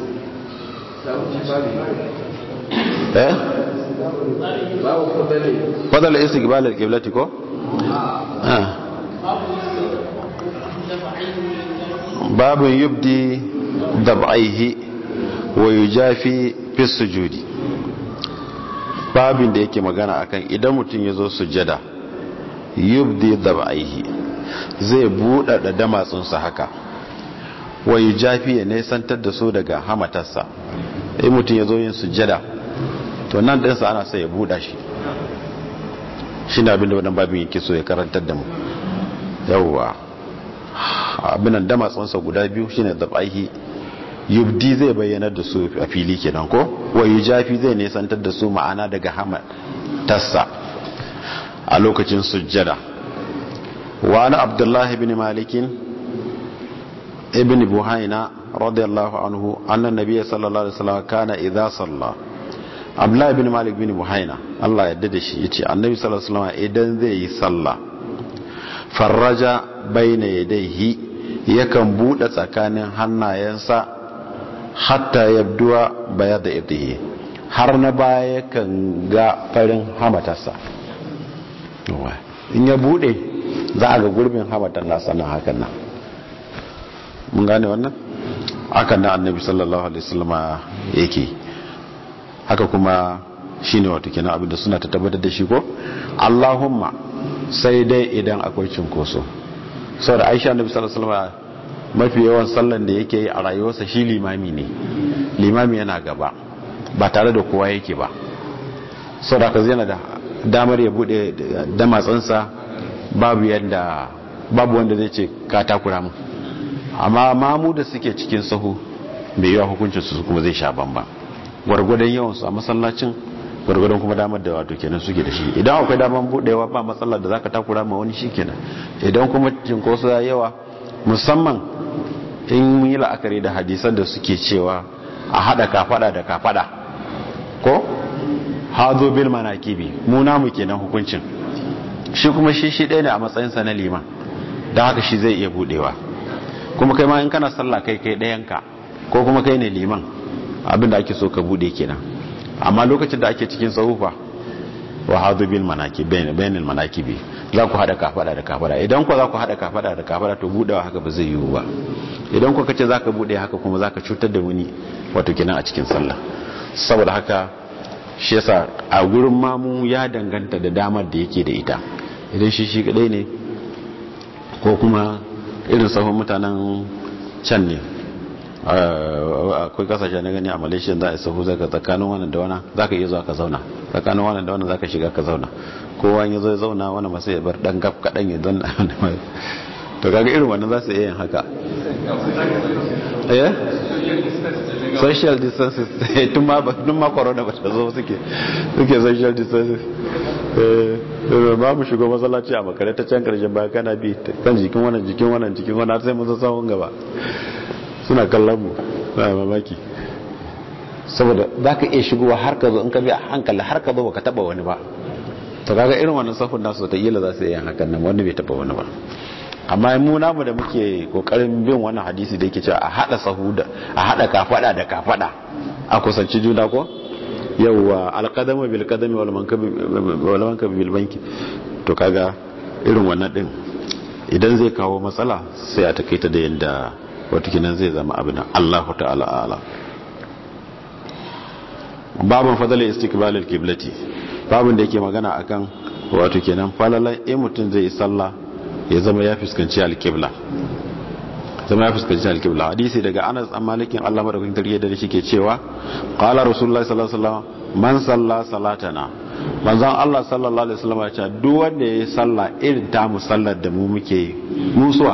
eh fadal istiqbal al-qiblati ko ah babun yubdi dab'aihi wa yujafi fi sujudi babin da yake magana akan idan mutum ya zo sujada yubdi dab'aihi zai buɗaɗa damatsunsa haka wa yujafi ya nesantar da su daga hamatarsa in mutum ya zo yin sujada to nan ɗinsa ana sai ya buɗa shi shi ne abinda wannan babin yake so ya karantar da mu yawwa abinan damatsunsa guda biyu shine dab'aihi yubdi zai bayyana da su a fili kenan ko wa yujafi zai nesantar da su ma'ana daga hamatarsa a lokacin sujjada wa ana abdullah ibn malikin ibn buhaina radiyallahu anhu anna nabiyya sallallahu alaihi wasallam kana idza salla abdullah ibn malik ibn buhaina Allah ya da shi yace annabi sallallahu alaihi wasallam idan zai yi sallah farraja baina yadayhi yakan bude tsakanin hannayensa hatta yabduwa bayada ibdihi har na baya yakan ga farin hamatarsa in ya bude za a ga gurbin hamatar nasa nan hakan nan mun gane wannan hakan nan annabi sallallahu alaihi wasallam yake haka kuma shine wato kenan abinda suna ta tabbatar da shi ko Allahumma sai dai idan akwai cinkoso saboda Aisha annabi sallallahu alaihi wasallam mafi yawan sallan da yake yi a rayuwarsa shi limami ne limami yana gaba ba tare da kowa yake ba saboda ka yana da damar ya bude damatsansa babu yadda babu wanda zai ce ka takura mu amma mamu da suke cikin sahu bai yawa hukuncin su kuma zai sha bamba gwargwadon yawansu a masallacin gwargwadon kuma damar da wato kenan suke da shi idan akwai damar budewa ba matsalar da zaka takura ma wani shi kenan idan kuma cinkoso ya yawa musamman in mun yi la'akari da hadisan da suke cewa a hada kafada da kafada ko hazo bil manakibi mu namu kenan hukuncin shi kuma shi shi ɗaya ne a matsayinsa na liman don haka shi zai iya budewa kuma kai ma in kana sallah kai kai ɗayanka ko kuma kai ne liman abinda ake so ka bude kenan amma lokacin da ake cikin tsarufa wa hadu bil manaki bainal manakibi za ku hada kafada da kafada idan ku za ku hada kafada da kafada to budewa haka ba zai yiwu ba idan ku kace zaka bude haka kuma zaka cutar da wani wato kenan a cikin sallah saboda haka shi yasa a gurin mamu ya danganta da damar da yake da ita idan shi shi kadai ne ko kuma irin sahun mutanen can ne akwai kasashe na gani a malaysia za a sahu zaka tsakanin wannan da wannan zaka iya zuwa ka zauna tsakanin wannan da wannan zaka shiga ka zauna kowa ya zo ya zauna wani masu ya bar dan gaf kadan ya don to kaga irin wannan za su iya yin haka eh social distances tun ma tun ma corona ba ta zo suke suke social distances eh ba mu shigo masallaci a makare ta can karshen baya kana bi kan jikin wannan jikin wannan jikin wannan sai mun zo sahun gaba suna kallon mu na mamaki saboda za ka iya shigowa har ka zo in ka bi a hankali har ka zo ba ka taba wani ba to kaga irin wannan sahun nasu ta ila za su iya hakan nan wani bai taba wani ba amma mu namu da muke kokarin bin wannan hadisi da yake cewa a hada sahu da a hada kafada da kafada a kusanci juna ko yawwa alqadamu bil qadami wal mankabi wal mankabi bil banki to kaga irin wannan din idan zai kawo matsala sai a takaita da yanda watakinan zai zama abin Allahu ta'ala ala babin fadalar istikbalin kiblati babin da yake magana akan wato kenan falalan in mutum zai yi sallah ya zama ya fuskanci alkibla zama ya fuskanci alkibla hadisi daga anas an malikin allah madaukakin tarihi da shi ke cewa qala rasulullahi sallallahu alaihi wasallam man salla salatana manzon allah sallallahu alaihi wasallam ya ce duk wanda ya yi sallah irin ta musallar da mu muke musuwa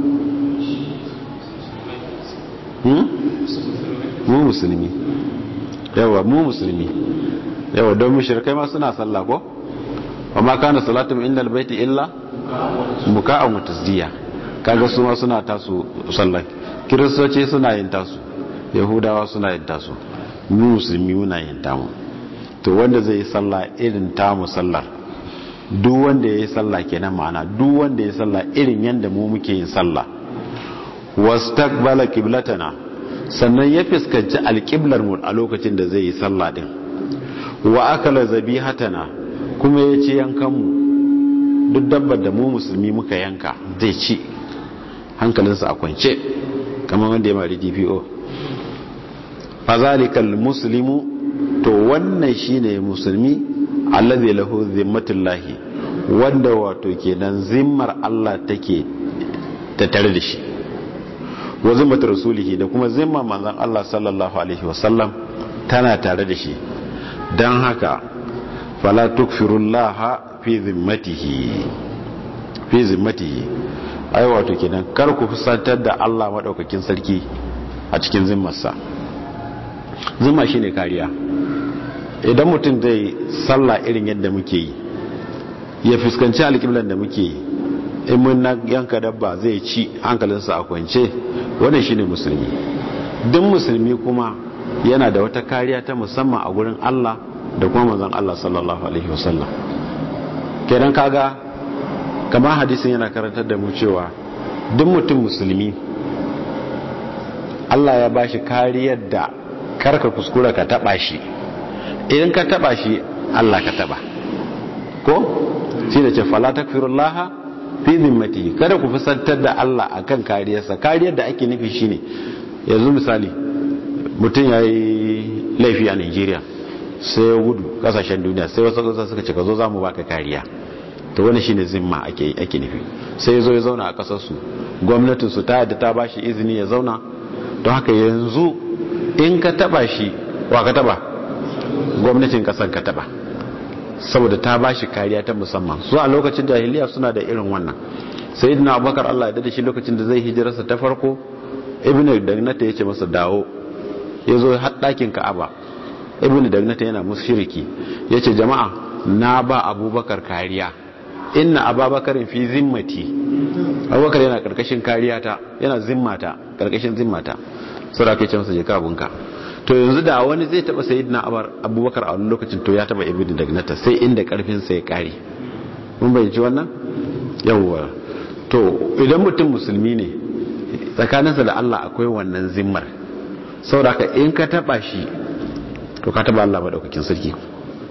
mu musulmi yawa mu musulmi yawa don mushrikai ma suna sallah ko amma kana salatum innal baiti illa muka'an wa tasdiya kaga su ma suna tasu sallah kiristoci suna yin tasu yahudawa suna yin tasu mu musulmi muna yin tamu to wanda zai yi sallah irin tamu sallar duk wanda ya yi sallah kenan ma'ana duk wanda ya yi sallah irin yanda mu muke yin sallah wastaqbala qiblatana sannan ya fuskanci alqiblar mu a lokacin da zai yi sallah din wa akala zabihatana kuma ya ci yankan mu duk dabbar da mu musulmi muka yanka zai ci hankalinsa a kwance kamar wanda ya mari DPO fazalikal muslimu to wannan shine musulmi allazi lahu zimmatullahi wanda wato kenan zimmar Allah take tattare da shi wa zimmatu rasulihi da kuma zimmar manzon Allah sallallahu alaihi wasallam tana tare da shi dan haka fala tukfirullaha fi zimmatihi fi zimmatihi ai wato kenan kar ku fusantar da Allah madaukakin sarki a cikin zimmarsa zimma shine kariya idan mutum zai sallah irin yadda muke yi ya fuskanci alƙiblan da muke yi in mun na yanka dabba zai ci hankalinsa a kwance wannan shine musulmi duk musulmi kuma yana da wata kariya ta musamman a gurin Allah da kuma manzon Allah sallallahu alaihi wasallam kenan kaga kamar hadisin yana karantar da mu cewa duk mutum musulmi Allah ya bashi kariyar da karka kuskura ka taba shi idan ka taba shi Allah ka taba ko shi da ce fala takfirullah fi zimmati kada ku fusantar da Allah akan kariyarsa kariyar da ake nufi shine yanzu misali mutum ya yi laifi a Nigeria sai ya gudu kasashen duniya sai wasu kasa suka ce ka zo za mu baka kariya to wani shine zimma ake ake nufi sai ya zo ya zauna a kasar su gwamnatin su ta yadda ta bashi izini ya zauna don haka yanzu in ka taba shi wa ka taba gwamnatin kasan ka taba saboda ta ba shi kariya ta musamman su a lokacin jahiliya suna da irin wannan sai dina abubakar allah ya dada shi lokacin da zai hijirarsa ta farko ibn dagnata ya ce masa dawo ya zo haɗakin ka'aba ibn dagnata yana musu shiriki ya ce jama'a na ba abubakar kariya inna ababakarin fi zimmati abubakar yana karkashin kariya ta yana zimmata karkashin zimmata sura ke ce masa je kabunka to yanzu da wani zai taba sayyidina abubakar a wani lokacin to ya taba ibnu dagnata sai inda karfin sa ya kare mun bayyana wannan yawwa to idan mutum musulmi ne tsakaninsa da Allah akwai wannan zimmar saboda in ka taba shi to ka taba Allah madaukakin sarki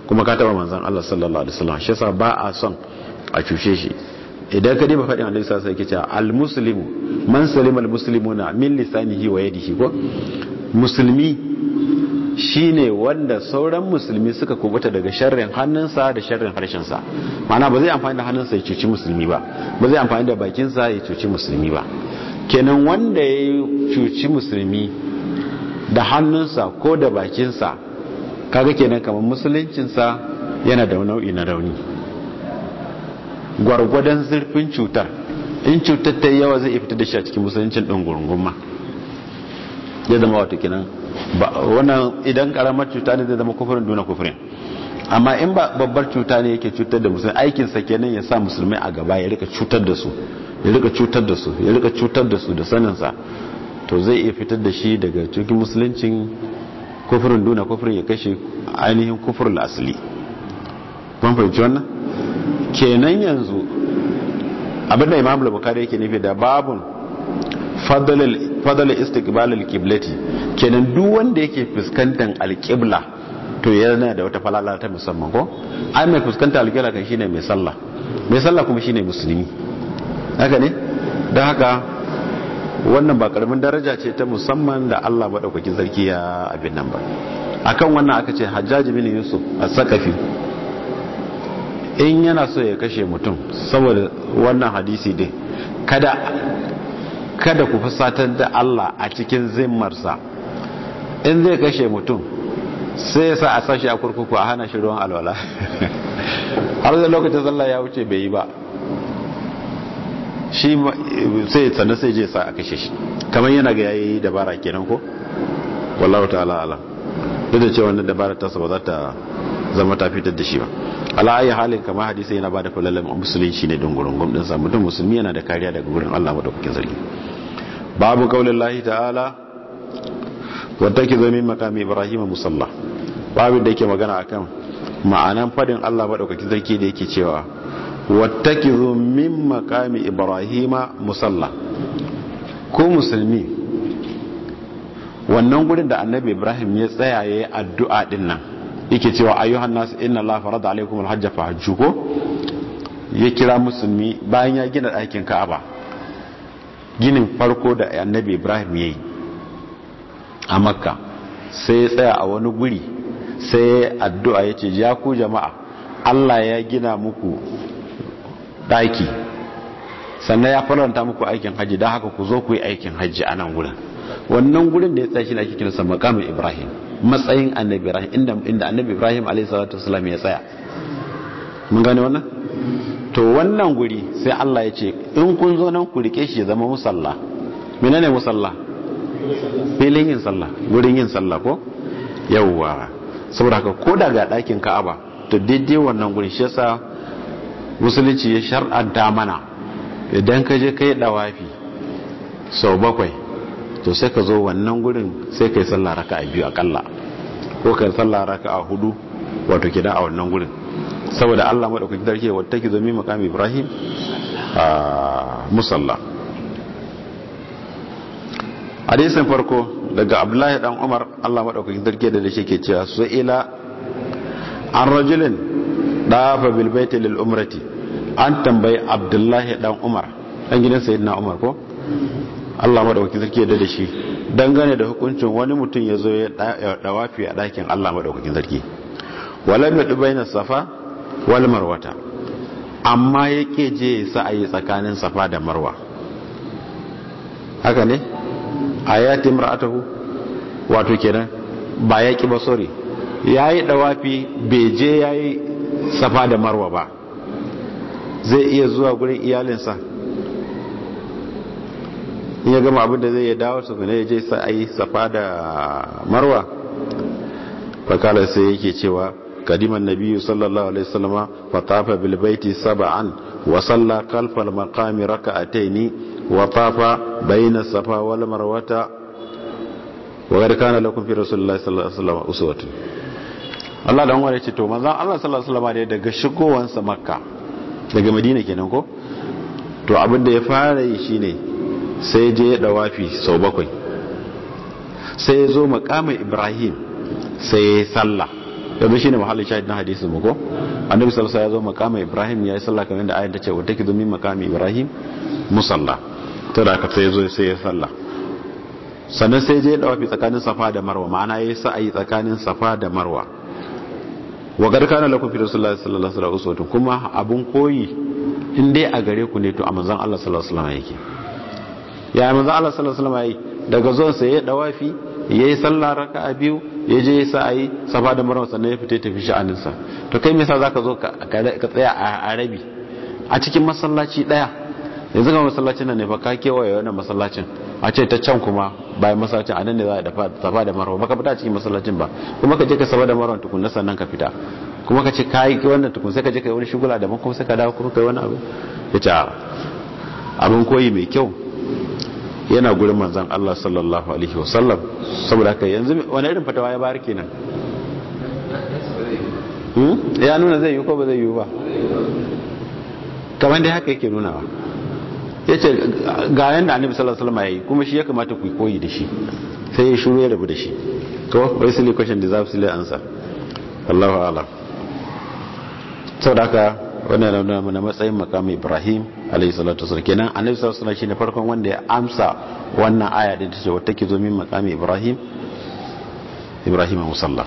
kuma ka taba manzon Allah sallallahu alaihi wasallam shi yasa ba a son a cuce shi idan ka diba faɗin annabi sallallahu alaihi wasallam yake cewa al-muslimu man salima al-muslimuna min lisanihi wa yadihi ko musulmi shine wanda sauran musulmi suka kubuta daga sharrin hannunsa da sharrin harshensa ma'ana ba zai amfani da hannunsa ya cuci musulmi ba ba zai amfani da bakinsa ya cuci musulmi ba kenan wanda ya cuci musulmi da hannunsa ko da bakinsa kaga kenan kamar musuluncinsa yana da nau'i na rauni gwargwadon zurfin cutar in cutar ta yawa zai fita da shi a cikin musuluncin ɗin gurgunma ya zama wata kenan wannan idan karamar cuta ne zai zama kufurin duna kufurin amma in ba babbar cuta ne yake cutar da musulmi aikinsa kenan ya sa musulmai a gaba ya rika cutar da su ya rika cutar da su ya rika cutar da su da saninsa to zai iya fitar da shi daga cikin musuluncin kufurin duna kufurin ya kashe ainihin kufurin asali kun fahimci wannan kenan yanzu abinda imam al-bukhari yake nufi da babun fadal istiqbal al-qiblati kenan duk wanda yake fuskantar al-qibla to yana da wata falala ta musamman ko ai mai fuskantar al-qibla kan shine mai sallah mai sallah kuma shine musulmi haka ne don haka wannan ba karamin daraja ce ta musamman da Allah madaukakin sarki ya abin nan ba akan wannan aka ce Hajjaj bin Yusuf as-Saqafi in yana so ya kashe mutum saboda wannan hadisi dai kada kada ku fusatar da Allah a cikin zimmarsa in zai kashe mutum sai ya sa a sashi a kurkuku a hana shi ruwan alwala har da lokacin sallah ya wuce bai yi ba shi sai sannan sai je sa a kashe shi kamar yana ga yayi dabara kenan ko wallahu ta'ala ala duk da cewa wannan dabara ta ba za ta zama ta fitar da shi ba ala ayi halin kamar hadisi yana bada falalan musulunci ne don gurin gwamnatin sa mutum musulmi yana da kariya daga gurin Allah madaukakin sarki babu kaulin lahi ta'ala wadda ke zo min makami ibrahim musalla babu da yake magana akan ma'anan fadin Allah madaukakin sarki da yake cewa wadda ke zo min makami ibrahim musalla ko musulmi wannan gurin da annabi ibrahim ya tsaya ya yi addu'a din nan yake cewa ayyuhan nasu inna Allah farada alaikum alhajj fa hajju ko ya kira musulmi bayan ya gina ɗakin Ka'aba ginin farko da Annabi Ibrahim yayi a Makka sai ya tsaya a wani guri sai addu'a yace ya ku jama'a Allah ya gina muku ɗaki sannan ya faranta muku aikin haji don haka ku zo ku yi aikin haji a nan gurin wannan gurin da ya tsaya shi ne ake kiransa makamin Ibrahim matsayin annabi ibrahim inda inda annabi ibrahim alayhi salatu wasallam ya tsaya mun gane wannan to wannan guri sai Allah ya ce in kun zo nan ku rike shi ya zama musalla menene musalla filin yin sallah gurin yin sallah ko yawwa saboda haka ko daga dakin Ka'aba to daidai wannan guri shi yasa musulunci ya shar'anta mana idan ka je kai dawafi sau bakwai to sai ka zo wannan gurin sai ka yi sallah raka a biyu akalla ko ka yi sallah raka a hudu wato kidan a wannan gurin saboda Allah madaukakin sarki wata ki zo mi makami Ibrahim a musalla hadisin farko daga Abdullahi dan Umar Allah madaukakin sarki da shi ke cewa su ila an rajulin dafa bil baiti lil umrati an tambayi Abdullahi dan Umar dan gidan sayyidina Umar ko Allah madaukakin sarki da shi dangane da hukuncin wani mutum ya zo ya dawafi a dakin Allah madaukakin sarki walam yadu baina safa wal marwata amma yake je sa'ayi tsakanin safa da marwa haka ne ayati imra'atuhu wato kenan ba yaki ba sorry yayi dawafi bai je yayi safa da marwa ba zai iya zuwa gurin iyalinsa in ya gama abinda zai ya dawo su ne ya je sa'ayi safa da marwa fakala sai yake cewa kadiman nabiyyu sallallahu alaihi wasallama fatafa bil baiti sab'an wa salla khalfal maqami rak'ataini wa tafa bayna safa wal marwata wa gar kana lakum fi rasulillahi sallallahu alaihi wasallam uswatun Allah dan wani ce to manzon Allah sallallahu alaihi wasallam daga shigowansa makka daga madina kenan ko to abin da ya fara yi shine sai je ya dawafi sau bakwai sai ya zo makamin ibrahim sai ya yi sallah yanzu shine mahallin shahid na hadisi mu ko annabi sallallahu alaihi wasallam ya zo makama ibrahim ya yi sallah kamar yadda ayat ta ce wa take domin makami ibrahim musalla to da aka sai zo sai ya sallah sannan sai je dawafi tsakanin safa da marwa ma'ana yayi sa'ayi tsakanin safa da marwa wa garkana lakum fi rasulullahi sallallahu alaihi wasallam kuma abun koyi in dai a gare ku ne to a manzon Allah sallallahu alaihi wasallam yake ya manzon Allah sallallahu alaihi wasallam yi daga zuwan sa ya dawafi yayi sallah raka'a biyu ya je ya sa'ayi safa da marwa sannan ya fita tafi sha'anin sa to kai me yasa zaka zo ka tsaya a rabi a cikin masallaci daya yanzu ga masallacin nan ne fa ka kewaye wannan masallacin a ce ta can kuma bayan masallacin a nan ne za a dafa safa da marwa baka fita cikin masallacin ba kuma ka je ka safa da marwa tukunna sannan ka fita kuma ka ce ka yi wannan tukun sai ka je ka yi wani shugula daban kuma sai ka dawo kuma ka yi wani abu ya ce abin koyi mai kyau yana gurin manzan Allah sallallahu alaihi wasallam saboda haka yanzu wani irin fatawa ya bayar kenan ya nuna zai yi ko ba zai yi ba kamar dai haka yake nunawa ya ce ga yanda annabi sallallahu alaihi wasallam ya yi kuma shi ya kamata ku koyi da shi sai ya shuru ya rabu da shi to wai silly question deserves silly answer Allahu a'lam saboda haka wannan na nuna matsayin makamin Ibrahim alayhi salatu wasallam kenan annabi sallallahu alaihi wasallam shine farkon wanda ya amsa wannan aya din tace wata ke zo min makamin Ibrahim Ibrahim musalla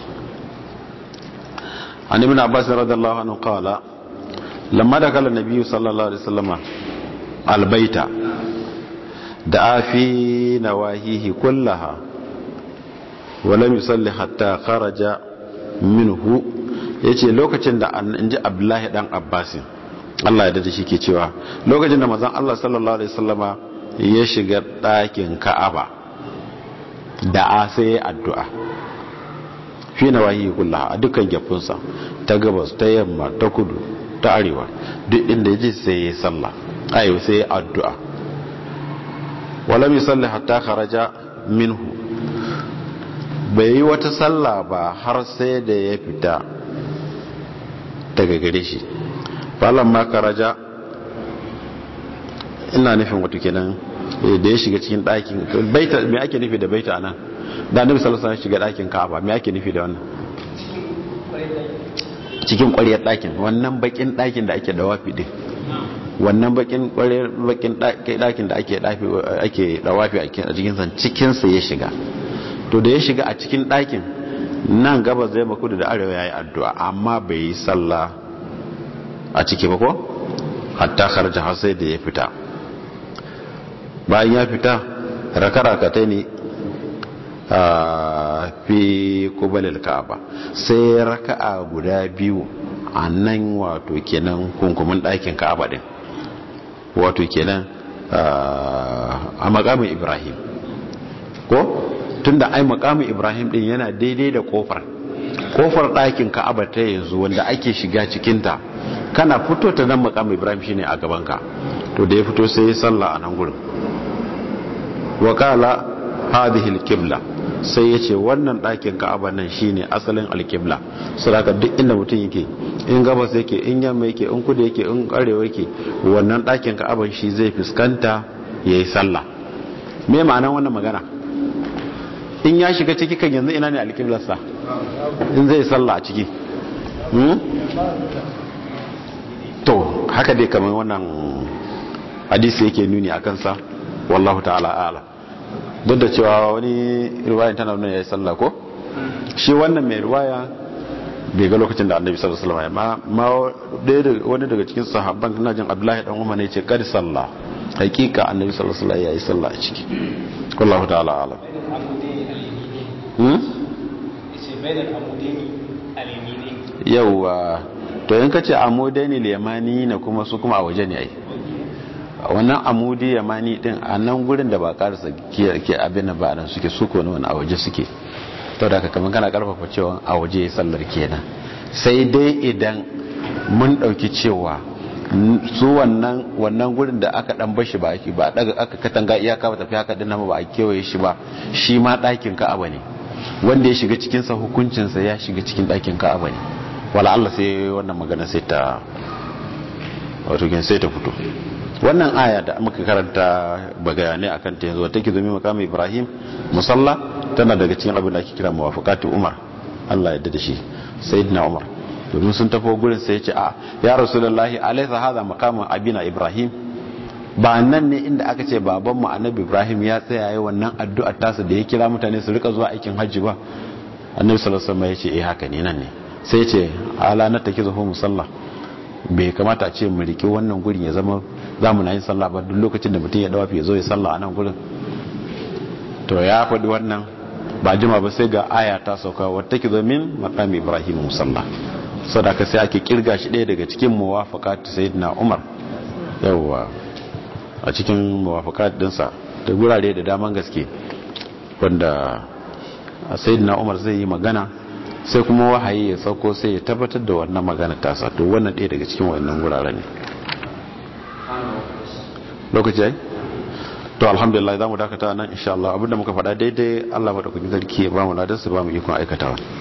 an ibn Abbas radiyallahu anhu qala lamma dakala an-nabiy sallallahu alaihi wasallam albayta da fi nawahihi kullaha ولم يصلي حتى خرج minhu ya ce lokacin da in ji abdullahi dan abbasin allah ya da shi ke cewa lokacin da mazan allah sallallahu alaihi sallama ya shiga ɗakin ka'aba da a sai ya addu'a fi na wahi kula a dukkan gyafinsa ta gabas ta yamma ta kudu ta arewa duk inda ya ji sai ya salla ayo sai ya addu'a wala misalli hatta kharaja minhu bai yi wata sallah ba har sai da ya fita daga gare shi falon makaraja ina nufin wato kenan da ya shiga cikin ɗakin baita mai ake nufi da baita nan da nufi salasa shiga ɗakin ka'aba mai ake nufi da wannan cikin ƙwariyar ɗakin wannan bakin ɗakin da ake da wafi ɗin wannan bakin ƙwariyar bakin ɗakin da ake da wafi a cikinsa cikinsa ya shiga to da ya shiga a cikin ɗakin nan gabas zai makudu da arewa ya yi addu'a amma bai yi sallah a ciki ba ko hatta harja har sai da ya fita bayan ya fita raka-rakatai ne a fi kubalil ka'aba sai raka'a guda biyu a nan wato kenan kunkumin ɗakin ka'aba ɗin wato kenan a makamin ibrahim ko tunda ai makamin ibrahim din yana daidai da kofar kofar ɗakin ka'aba ta yanzu wanda ake shiga cikinta kana fito ta nan makamin ibrahim shine a gabanka to da ya fito sai ya sallah a nan gurin wakala hadhihi alqibla sai ya ce wannan ɗakin ka'aba nan shine asalin alqibla saboda duk inda mutum yake in gabas yake in yamma yake in kudu yake in arewa yake wannan ɗakin ka'aban shi zai fuskanta yayi sallah me ma'anar wannan magana in ya shiga ciki kan yanzu ina ne alƙiblarsa in zai salla a ciki to haka dai kamar wannan hadisi yake nuni a kansa wallahu ta'ala ala duk da cewa wani riwayan tana nuna ya yi salla ko shi wannan mai riwaya bai ga lokacin da annabi sallallahu alaihi wasallam ma wani daga cikin sahabban ina jin abdullahi dan umar ne ce kad salla hakika annabi sallallahu alaihi wasallam ya yi salla a ciki wallahu ta'ala alam yauwa to yin kace amudani limani na kuma su kuma a waje ne ai wannan amudi yamani din a nan gurin da ba karasa ke abin da ba nan suke su ko wani a waje suke to da kamar kana karfafa cewa a waje sallar kenan sai dai idan mun dauki cewa su wannan wannan gurin da aka dan bashi ba ake ba daga aka katanga iyaka ba tafi haka dinnan ba a kewaye shi ba shi ma dakin ka'aba ne wanda ya shiga cikin sa hukuncin sa ya shiga cikin dakin ka'aba ne wala Allah sai wannan magana sai ta wato kin sai ta fito wannan aya da muka karanta bayanai akan ta yanzu take zumi makamin Ibrahim musalla tana daga cikin abin da ake kira muwafaqatu Umar Allah ya yarda da shi sayyidina umar domin sun tafi gurin sai ya ce a ya rasulullahi alaysa hadha maqamu abina ibrahim ba nan ne inda aka ce babanmu annabi ibrahim ya tsaya yi wannan addu'ar tasa da ya kira mutane su rika zuwa aikin hajji ba annabi sallallahu alaihi wasallam ya ce eh haka ne nan ne sai ya ce ala na take zuwa musalla bai kamata a ce mu riki wannan gurin ya zama za mu na yin sallah ba duk lokacin da mutum ya dawa ya zo ya sallah a nan gurin to ya faɗi wannan ba jima ba sai ga aya ta sauka wata ki zo min maqami ibrahim musalla sadaka sai ake kirga shi ɗaya daga cikin muwafaqat sayyidina umar yawwa a cikin muwafakat dinsa da gurare da daman gaske wanda sayyidina umar zai yi magana sai kuma wahayi ya sauko sai ya tabbatar da wannan magana tasa to wannan ɗaya daga cikin wannan gurare ne lokaci yayi to alhamdulillah za mu dakata nan insha Allah abinda muka faɗa daidai Allah madaukakin sarki ya ba mu ladan su ba mu ikon aikatawa